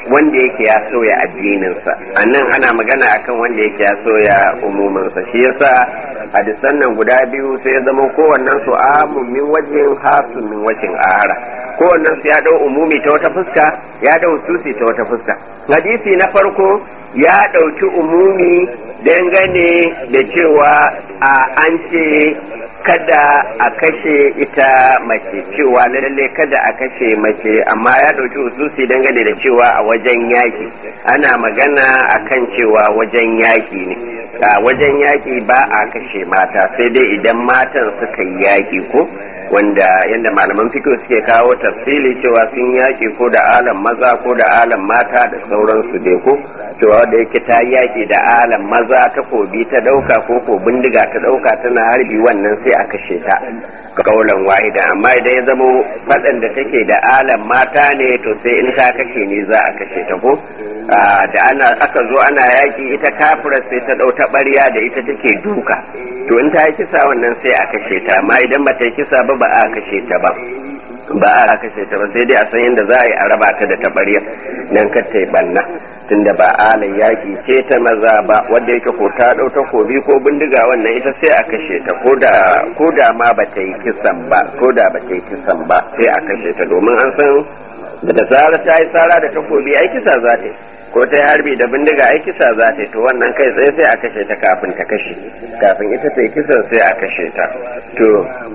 wanda yake ya soya addininsa a nan ana magana akan wanda yake ya soya umuminsa shi yasa hadisan nan guda biyu sai ya zama kowannen su amun min wajen hasu min wajen ahara kowannen su ya dau umumi ta wata fuska ya dau susi ta wata fuska hadisi na farko ya ɗauki umumi dangane da cewa a an ce kada a kashe ita mace cewa lalle kada a kashe mace amma ya ɗauki ususi dangane da cewa a wajen yaki ana magana akan cewa wajen yaki ne a wajen yaki ba a kashe mata sai dai idan matan suka yi yaki ko wanda yadda malaman fito suke kawo tafsili cewa sun yaki ko da alam maza ko da alam mata da sauransu dai ko cewa da yake ta yaki da alam maza ta kobi ta dauka ko ko bindiga ta dauka tana harbi wannan sai a kashe ta kaulan wahida amma idan ya zamo faɗan da take da alam mata ne to sai in ta kashe ne za a kashe ta ko da ana aka zo ana yaki ita kafira sai ta dau ta ɓarya da ita take duka to in ta yi kisa wannan sai a kashe ta amma idan ba ta yi kisa ba ba a kashe ta ba ba a kashe ta ba sai dai a san yadda za a yi a raba ta da taɓarya nan kar ta yi banna tunda ba alin yaƙi ce ta maza ba wanda yake ko ta ɗau takobi ko bindiga wannan ita sai a kashe ta ko da ma ba ta yi kisan ba ko da ba ta yi kisan ba sai a kashe ta domin an san da da zara ta yi tsara da takobi ai kisa za ta yi ko ta yi harbi da bindiga ai kisa za ta yi to wannan kai tsaye sai a kashe ta kafin ta kashe kafin ita ta yi kisan sai a kashe ta to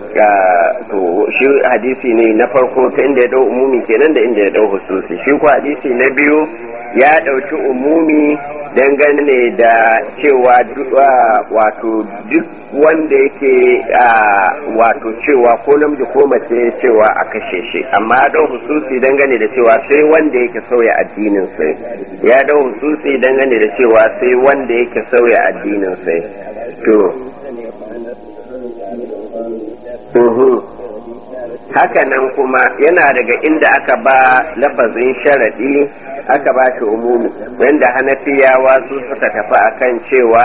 to shi hadisi ne na farko ta inda ya dau umumi kenan da inda ya dau hususi shi ko hadisi na biyu ya dauki umumi dangane da cewa wato duk wanda yake wato cewa ko namiji ko mace cewa a kashe shi amma ya dau hususi dangane da cewa sai wanda yake sauya addinin sai ya dau hususi dangane da cewa sai wanda yake sauya addinin sai to haka nan kuma yana daga inda aka ba lafazin sharaɗi aka ba shi umumi wanda hanafiyawa su suka tafi akan cewa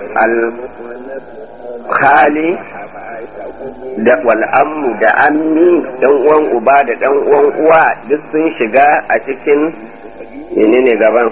alhali da wal'ammu da ammi dan uwan uba da dan uwan uwa duk sun shiga a cikin menene gaban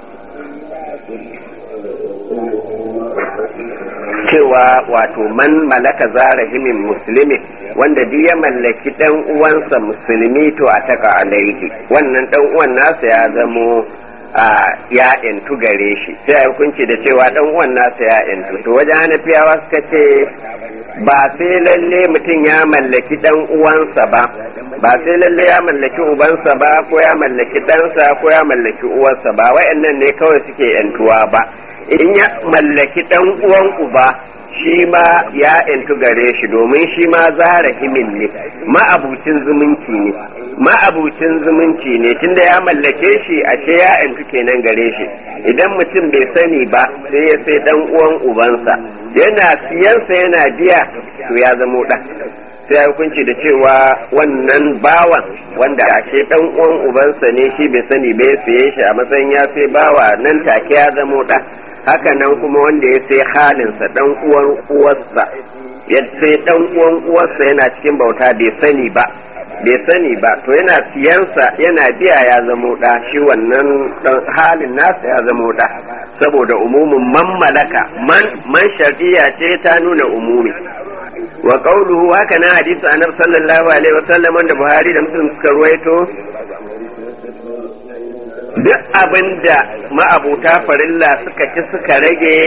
cewa wato man malaka zarahimin musulmi wanda duk ya mallaki dan uwansa musulmi to a taka alaihi wannan dan uwan nasa ya zamo a ya intu gare shi sai ya hukunci da cewa dan uwan nasa ya intu to wajen hanafiyawa suka ce ba sai lalle mutum ya mallaki dan uwansa ba ba sai lalle ya mallaki ubansa ba ko ya mallaki ɗansa ko ya mallaki uwarsa ba wayannan ne kawai suke yantuwa ba in ya mallaki dan uwan uba shi ma ya intu gare shi domin shi ma zara himin ne ma'abucin zumunci ne ma'abucin zumunci ne tunda ya mallake shi a ce ya intu kenan gare shi idan mutum bai sani ba sai ya sai dan uwan ubansa yana siyansa yana biya to ya zamo ɗan sai hukunci da cewa wannan bawan wanda ashe dan uwan ubansa ne shi bai sani bai saye shi a matsayin ya sai bawa nan take ya zamo ɗa haka nan kuma wanda ya sai halinsa dan uwan uwarsa ya sai dan uwan uwarsa yana cikin bauta bai sani ba bai sani ba to yana siyansa yana biya ya zamo ɗa shi wannan halin nasa ya zamo ɗa saboda umumin man malaka man man shar'iyya ce ta nuna umumi wa qawluhu haka na hadisi annabi sallallahu alaihi wasallam wanda Buhari da Muslim suka ruwaito duk abinda ma'abuta farilla suka ci suka rage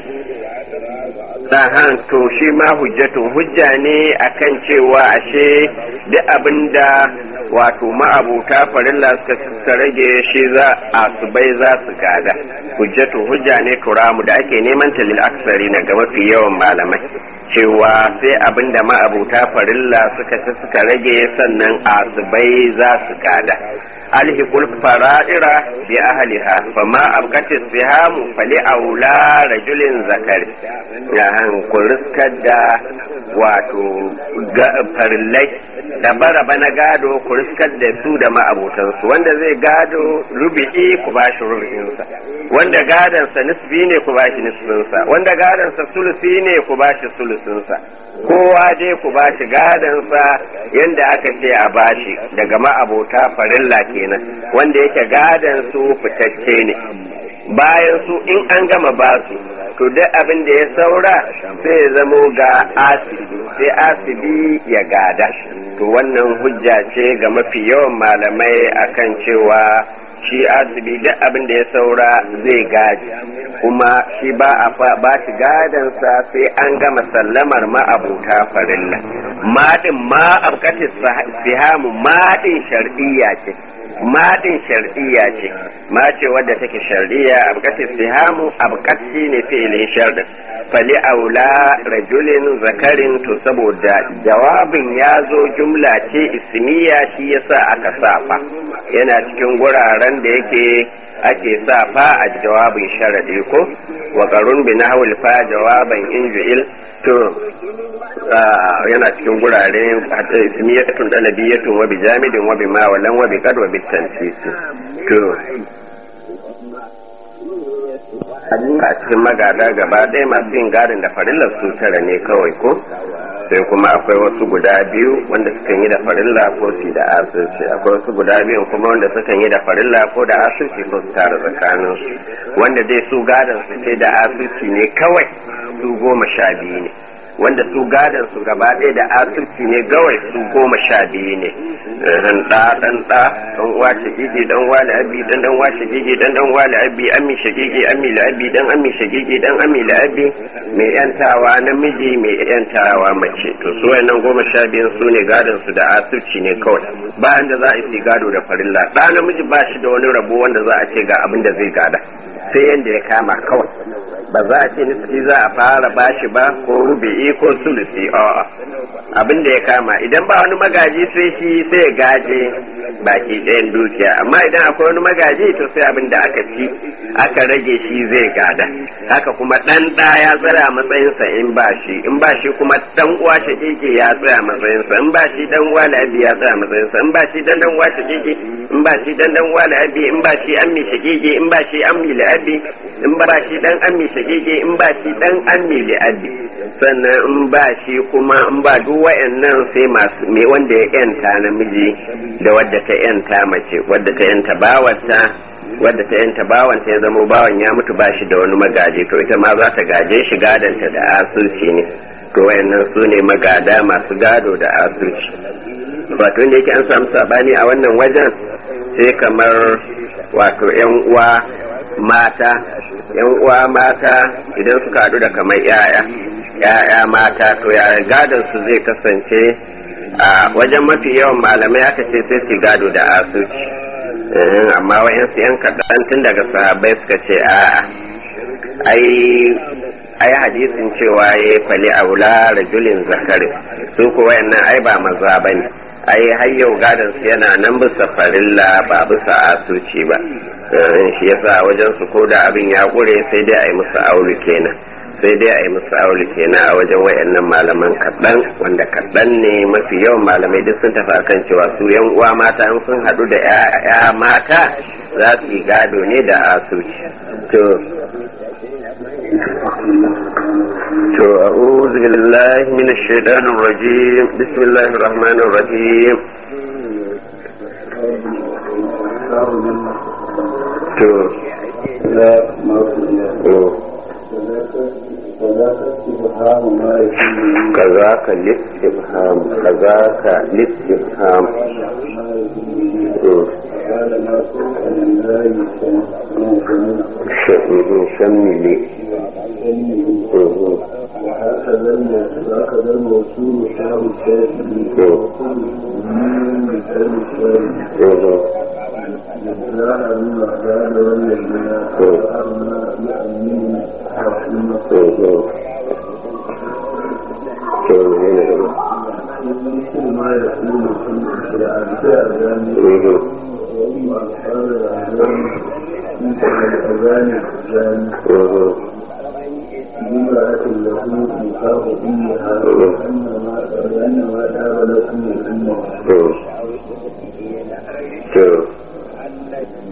sahan to shi ma hujjatun hujja ne akan cewa ashe duk abinda wato ma'abuta farilla suka suka rage shi za a su bai za su gada hujjatun hujja ne turamu da ake neman talil aksari na ga mafi yawan malamai cewa sai abinda ma'abuta farilla suka ci suka rage sannan asubai za su gada alhiqul fara'ira bi ahliha fama abqatis sihamu fali aula rajulin zakari ya han kuriskar da wato farillai da baraba na gado kuriskar da su da ma'abutansu wanda zai gado rubi'i ku bashi rubi'insa wanda gadansa nisbi ne ku bashi nisbinsa wanda gadansa sulusi ne ku bashi sulusi sulusunsa kowa dai ku ba shi gadansa yadda aka ce a bashi daga ma'abota farilla kenan wanda yake gadan su fitacce ne bayan su in an gama basu to duk abin da ya saura sai ya zamo ga asibi sai asibi ya gada to wannan hujja ce ga mafi yawan malamai akan cewa shi asibi duk abin da ya saura zai gaji kuma shi ba a ba shi gadansa sai an gama sallamar ma'abuta farilla madin ma abkatis sihamu madin shar'iyya ce madin shar'iyya ce ma ce wadda take shar'iyya abkatis sihamu abkat shi ne fi'ilin shar'in fali aula rajulin zakarin to saboda jawabin ya zo jumla ce ismiya shi yasa aka safa yana cikin guraren da yake ake sa fa a jawabin sharadi ko wa qarun bi nahwil fa jawaban injuil to yana cikin gurare hatta ismiyatun dalabiyatun wa bi jamidin wa bi ma walan wa bi qad wa bi tansis to a cikin magada gaba ɗaya masu yin gadin da farillar su tara ne kawai ko sai kuma akwai wasu guda biyu wanda suka yi da farilla ko su da asirci akwai wasu guda biyu kuma wanda suka yi da farilla ko da asirci ko su tara tsakanin su wanda dai su gadon su sai da asirci ne kawai su goma sha biyu ne wanda su gadon su gaba ɗaya da asirci ne gawai su goma sha biyu ne dan ɗa dan ɗa dan uwa shagigi dan uwa la'abi dan dan uwa shagigi dan dan uwa la'abi ammi shagigi ammi la'abi dan ammi shagigi dan ammi la'abi mai yantawa namiji mai yantawa mace to su wayannan goma sha biyun su ne gadon su da asirci ne kawai bayan da za a yi gado da farilla ɗa namiji ba shi da wani rabo wanda za a ce ga abin da zai gada sai yanda ya kama kawai ba za a ce nisfi za a fara bashi ba ko rubi'i ko sulusi a'a abin da ya kama idan ba wani magaji sai shi sai ya gaje baki ɗayan dukiya amma idan akwai wani magaji to sai abin da aka ci aka rage shi zai gada haka kuma ɗan ɗa ya tsaya matsayinsa in ba shi in ba shi kuma ɗan uwa shakeke ya tsaya matsayinsa in ba shi ɗan uwa la'abi ya tsaya matsayinsa in ba shi ɗan ɗan uwa shakeke in ba shi ɗan ɗan uwa la'abi in ba shi ammi shakeke in ba shi ammi la'abi in ba shi ɗan ammi shakeke in ba shi ɗan ammi la'abi sannan in ba shi kuma in ba duk wa'annan sai masu me wanda ya yanta namiji da wadda ta yanta mace wadda ta yanta bawarta wadda ta yanta bawanta ya zama bawan ya mutu ba shi da wani magaji to ita ma za ta gaje shi gadanta da asusi ne to wayannan su ne magada masu gado da asusi wato inda yake an samu sabani a wannan wajen sai kamar wato yan uwa mata yan uwa mata idan suka haɗu da kamar yaya ya'ya mata to ya gadon su zai kasance a wajen mafi yawan malamai aka ce sai su gado da asuci amma wayansu yan kaɗan tun daga sahabbai suka ce a ai ai hadisin cewa ya fali aula rajulin zakari su ko wayannan ai ba maza bane ai har yau gadon su yana nan bisa farilla ba bisa asuci ba shi yasa wajen su ko da abin ya kure sai dai a yi musu aure kenan sai dai a yi musu aure kenan a wajen wayannan malaman kaɗan wanda kaɗan ne mafi yawan malamai duk sun tafi kan cewa su yan uwa mata in sun haɗu da ya mata za su yi gado ne da asuci to to a'udhu billahi minash shaitanir rajim bismillahir rahmanir rahim to كذاك الاستفهام كذاك الاستفهام شملي وهكذا وهكذا الموصول شعر الشافعي وكل من مثال الشافعي لا من أحداد والذين أرنا يأمين رحمة مثل ما يقول في الأذان وأما أصحاب الأذان مثل الأذان الأذان بما له مخاف فيها لأنما لأنما دار لكم الأمة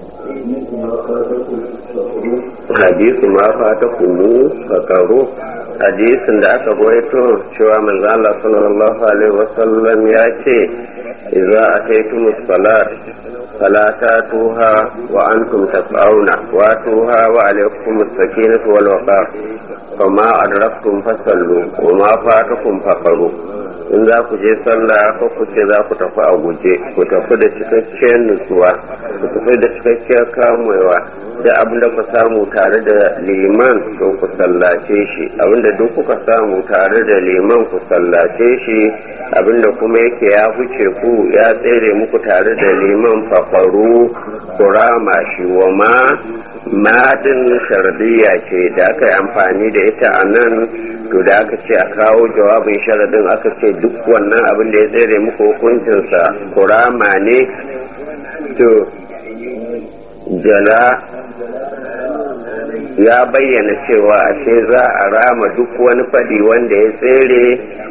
حديث ما فاتكم فقروا hadisin da aka goyito cewa manzo Allah sallallahu alaihi wasallam ya ce idza ataytumus salat fala tatuha wa antum tas'auna wa tuha wa alaykum as-sakinatu wal waqar fama adraktum fasallu wa ma fatakum faqaru in za ku je sallah ko ku ce za ku tafi a guje ku tafi da cikakkiyar nutsuwa ku tafi da cikakkiyar kamewa da abin da ku samu tare da liman to ku sallace shi abin da duk kuka samu tare da liman ku sallace shi abin da kuma yake ya huce ku ya tsere muku tare da liman fafaru ku rama shi wa ma madin shardiya ce da aka yi amfani da ita a nan to da aka ce a kawo jawabin sharadin aka ce duk wannan abin da ya tsere muku hukuncinsa kurama ne to jala ya bayyana cewa ashe za a rama duk wani fadi wanda ya tsere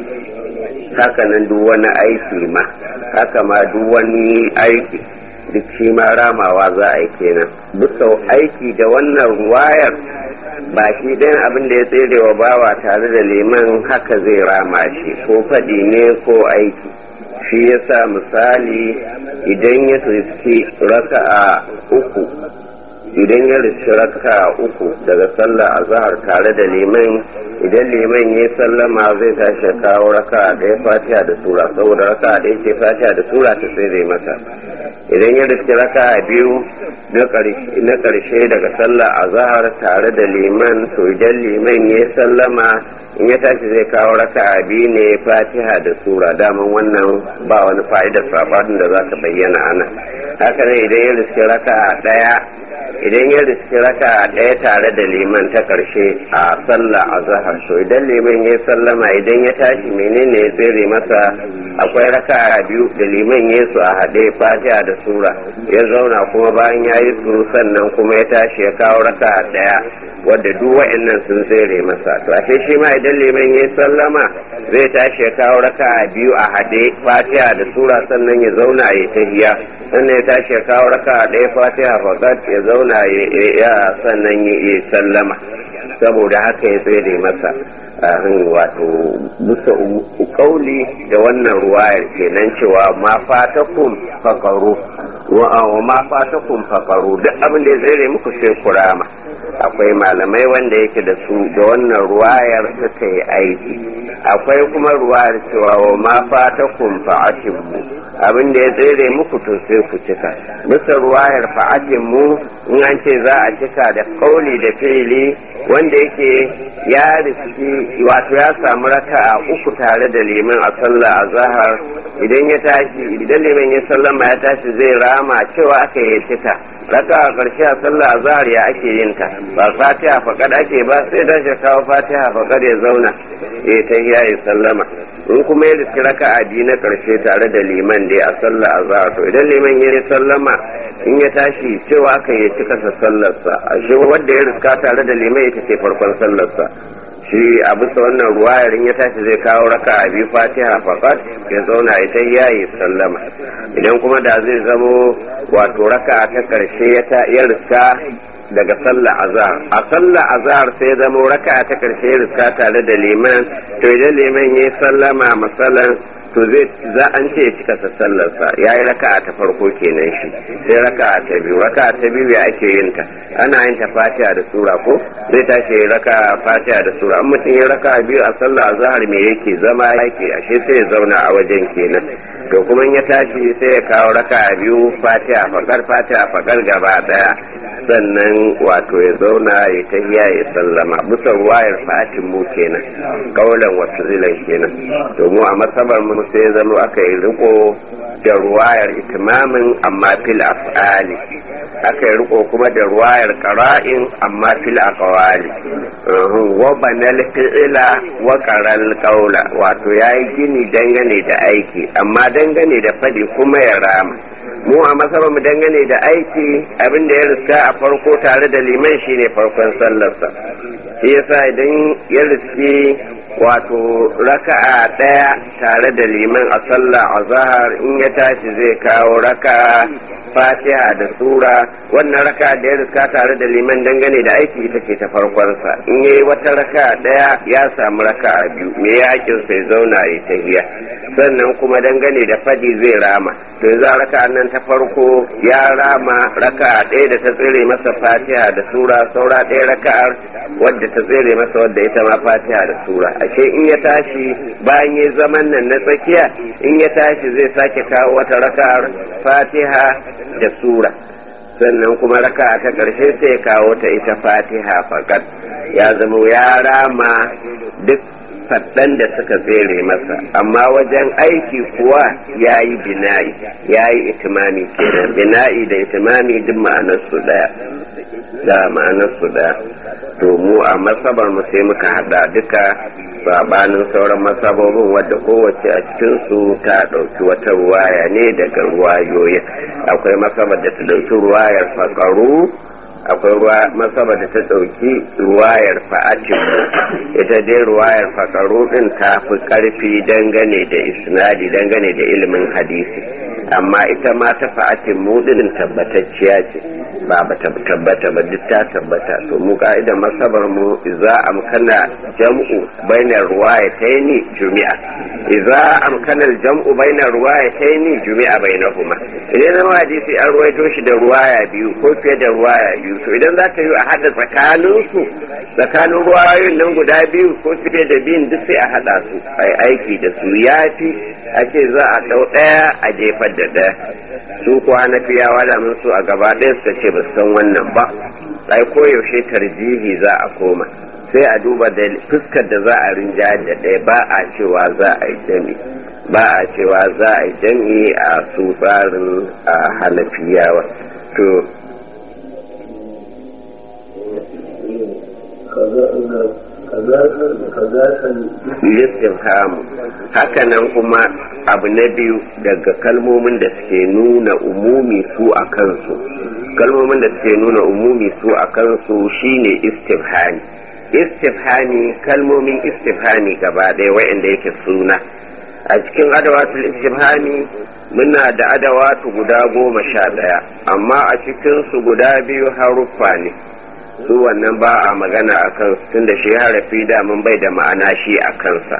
hakanan duk wani aiki ma haka ma duk wani aiki duk shi ma ramawa za a yi kenan bisa aiki da wannan wayar ba shi ɗayan abin da ya tsere wa bawa tare da liman haka zai rama shi ko faɗi ne ko aiki shi yasa misali idan ya riski raka'a uku idan ya riski raka'a uku daga sallah azhar tare da liman idan liman ya sallama zai tashi kawo raka'a ɗaya fatiha da sura saboda raka'a ɗaya ce fatiha da sura ta tsere masa idan ya riski raka'a biyu na ƙarshe daga sallah azhar tare da liman to idan liman ya sallama in ya tashi zai kawo raka'a biyu ne fatiha da sura daman wannan ba wani fa'idar sabanin da za ta bayyana ana haka ne idan ya riski raka'a ɗaya idan ya riski raka'a ɗaya tare da liman ta ƙarshe a sallah azhar to idan liman ya sallama idan ya tashi menene ya tsere masa akwai raka'a biyu da liman ya su a haɗe fatiha da sura ya zauna kuma bayan ya yi su sannan kuma ya tashi ya kawo raka'a ɗaya wadda duk wa'annan sun tsere masa to ashe shi ma idan liman ya sallama zai tashi ya kawo raka'a biyu a haɗe fatiha da sura sannan ya zauna ya tahiya sannan ya tashi ya kawo raka'a ɗaya fatiha fakat ya zauna ya sannan ya sallama saboda haka ya tsere masa wato bisa kauli da wannan ruwayar kenan cewa ma fatakum faqaru wa ma fatakum faqaru duk abin da ya tsere muku sai kurama akwai malamai wanda yake da su da wannan ruwayar suka yi aiki akwai kuma ruwayar cewa wa ma fatakum fa'atimu abin da ya tsere muku to sai ku cika bisa ruwayar fa'atimu in an ce za a cika da kauli da fili wanda yake ya riski wato ya samu raka a uku tare da liman a sallah a zahar idan ya tashi idan liman ya sallama ya tashi zai rama cewa aka yi cika raka a ƙarshe a sallah a zahar ya ake yin ta ba fatiha faƙad ake ba sai da shi kawo fatiha faƙad ya zauna ya ta ya yi sallama in kuma ya riski raka a biyu na ƙarshe tare da liman dai a sallah a zahar to idan liman ya yi sallama in ya tashi cewa aka yi cika sa sallarsa a shi wanda ya riska tare da liman ita ce farkon sallarsa shi a bisa wannan ruwayar in ya tashi zai kawo raka a biyu fatiha fakat ya zauna ita ya yi sallama idan kuma da zai zamo wato raka ta karshe ya riska daga sallah azhar a sallah azhar sai zamo raka ta karshe ya riska tare da liman to idan liman ya sallama masalan to zai za an ce cika sa sallarsa ya yi raka'a ta farko kenan shi sai raka'a ta biyu raka'a ta biyu ya ake yin ta ana yin ta fatiha da sura ko zai tashi ya raka'a fatiha da sura an mutum ya raka'a biyu a sallah azhar me yake zama yake ashe sai ya zauna a wajen kenan to kuma ya tashi sai ya kawo raka'a biyu fatiha fakar fatiha fakar gaba daya sannan wato ya zauna ya tahiya ya sallama bisa ruwayar fatin mu kenan kaulan wasu zilan kenan to mu a masabar mu sai zama aka yi riko da ruwayar itimamin amma fil af'ali aka yi riko kuma da ruwayar qara'in amma fil aqwali wa banal fi'ila wa qaral qawla wato yayi gini dangane da aiki amma dangane da fadi kuma ya rama mu a masaba mu dangane da aiki abin da ya riska a farko tare da liman shine farkon sallarsa shi yasa idan ya riski wato raka'a ɗaya tare da liman a sallah a zahar in ya tashi zai kawo raka'a fatiha da sura wannan raka da ya riska tare da liman dangane da aiki ita ce ta farkonsa in yayi wata raka daya ya samu raka a biyu me ya hakin sai zauna ya tahiya sannan kuma dangane da fadi zai rama to yanzu a raka nan ta farko ya rama raka ɗaya da ta tsere masa fatiha da sura saura ɗaya raka'ar wadda ta tsere masa wadda ita ma fatiha da sura ashe in ya tashi bayan ya zaman nan na tsakiya in ya tashi zai sake kawo wata raka'ar fatiha da sura sannan kuma raka ta ƙarshe sai ya kawo ta ita fatiha fakat ya zama ya rama duk faɗan da suka tsere masa amma wajen aiki kuwa ya yi bina'i ya yi itimami kenan bina'i da itimami duk ma'anarsu ɗaya da ma'anarsu ɗaya to mu a masabar mu sai muka hada duka sabanin sauran masabobin wadda kowace a cikinsu ta ɗauki wata ruwaya ne daga ruwayoyi akwai masabar da ta ɗauki ruwayar fakaru akwai masabar da ta ɗauki ruwayar fa'atin ita dai ruwayar fakaru ɗin ta fi ƙarfi dangane da isnadi dangane da ilimin hadisi amma ita ma ta fa'atin mu ɗin tabbatacciya ce ba ba tabbata ba duk ta tabbata to mu ka'idar masabar mu za amkana jam'u bainar ruwaya taini jumi'a idza amkana jam'u bainar ruwaya taini jumi'a bainahuma idan zama hadisi an ruwaito shi da ruwaya biyu ko fiye da ruwaya biyu to idan za ta yi a hada tsakanin su tsakanin ruwayoyin nan guda biyu ko fiye da biyun duk sai a hada su ai aiki da su yafi a ce za a dau daya a jefar da daya su kuwa na fiyawa da mun su a gaba ɗaya suka ce ba san wannan ba ai koyaushe tarjihi za a koma sai a duba da fuskar da za a rinjayar da ɗaya ba a cewa za a yi jami ba a cewa za a yi jami a su tsarin a halafiyawa to listifhamu hakanan kuma abu na biyu daga kalmomin da suke nuna umumi su a kansu kalmomin da suke nuna umumi su a kansu shine istifhami istifhami kalmomin istifhami gaba ɗaya wa'anda yake suna a cikin adawatul istifhami muna da adawatu guda goma sha ɗaya amma a cikinsu guda biyu haruffa ne su wannan ba a magana a kansu tunda shi harafi damun bai da ma'ana shi a kansa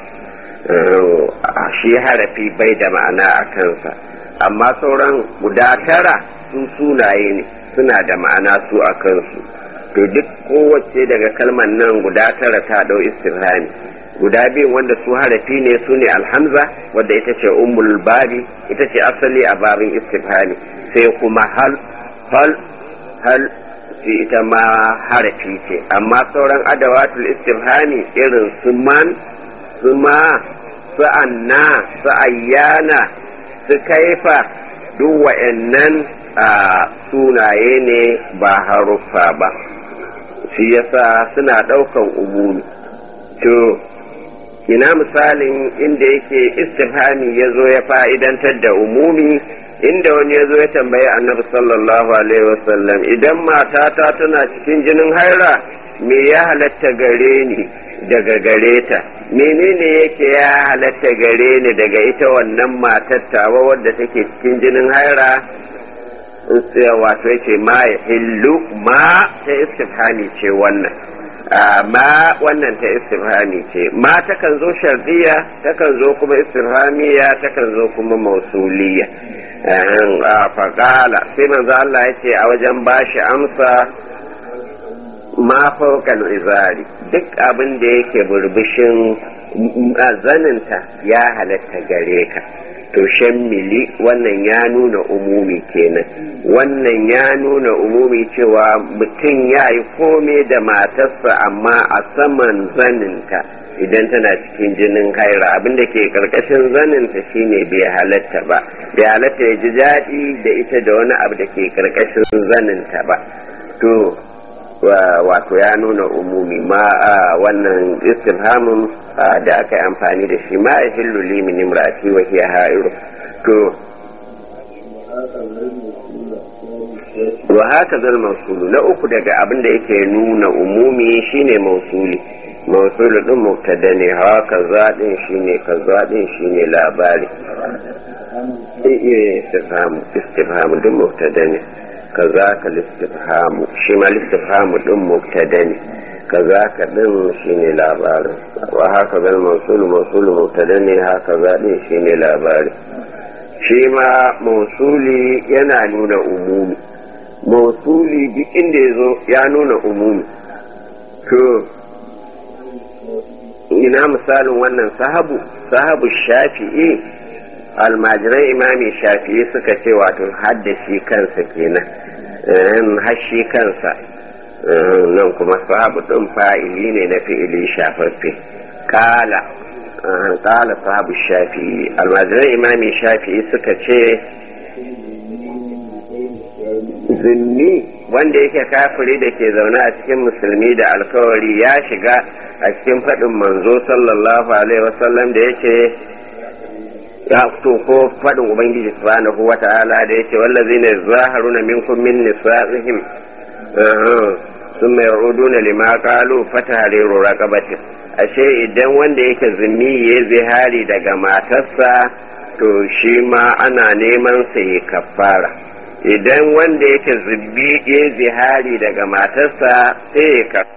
shi harafi bai da ma'ana a kansa amma sauran guda tara su sunaye ne suna da ma'ana su a kansu to duk kowace daga kalmar nan guda tara ta dau istifhami guda biyu wanda su harafi ne su ne alhamza wadda ita ce ummul babi ita ce asali a babin istifhami sai kuma hal hal hal ita ma harafi ce amma sauran adawatul istifhami irin su man su ma su anna su ayyana su kaifa duk wa'annan a sunaye ne ba haruffa ba shi yasa suna ɗaukan umumi to ina misalin inda yake istifhami ya zo ya fa'idantar da umumi inda wani ya zo ya tambayi annabi sallallahu alaihi wasallam idan matata tana cikin jinin haira me ya halatta gare ni daga gare ta menene yake ya halatta gare ni daga ita wannan matar tawa wadda take cikin jinin haira wato yake ma ya hillu ma ta istifhami ce wannan ma wannan ta istifhami ce ma takan zo shardiya takan zo kuma istifhamiya takan zo kuma mausuliya faƙala sai manzo Allah ya ce a wajen bashi amsa ma faukan izari duk abin da yake burbushin zaninta ya halatta gare ka to shan mili wannan ya nuna umumi kenan wannan ya nuna umumi cewa mutum ya yi kome da matarsa amma a saman zaninta idan tana cikin jinin haira abinda ke karkashin zaninta shine bai halatta ba bai halatta ya ji daɗi da ita da wani abu da ke karkashin zaninta ba to wato ya nuna umumi ma wannan istifhamin da aka yi amfani da shi ma ya hillu limin imrati wa hiya ha'iru to wa haka zal mausulu na uku daga abin da yake nuna umumi shine mausuli mausulu din mubtada ne hawa kaza din shine kaza din shine labari iya istifhamu istifhamu din mubtada ne kaza ka listifhamu shi ma listifhamu din mubtada ne kaza ka din shine labarin wa haka zal mausulu mausulu mubtada ne haka za din shine labari shi ma mausuli yana nuna umumi mausuli duk inda ya zo ya nuna umumi to ina misalin wannan sahabu sahabu shafi'i almajiran imami shafi'i suka ce wato haddashi kansa kenan hashi kansa nan kuma sahabu ɗin fa'ili ne na fi'ili shafaffe kala kala sahabu shafi'i almajiran imami shafi'i suka ce zunni wanda yake kafiri da ke zaune a cikin musulmi da alkawari ya shiga a cikin faɗin manzo sallallahu alaihi wasallam da yake ya fito ko faɗin ubangiji subhanahu wa ta'ala da yake wallazi ne zaharuna minkum min nisa'ihim ثم يعودون لما قالوا فتحرير رقبة ashe idan wanda yake zumi ya zihari daga matarsa to shi ma ana neman sa ya kafara idan wanda yake zubbi ya zihari daga matarsa sai ya kafara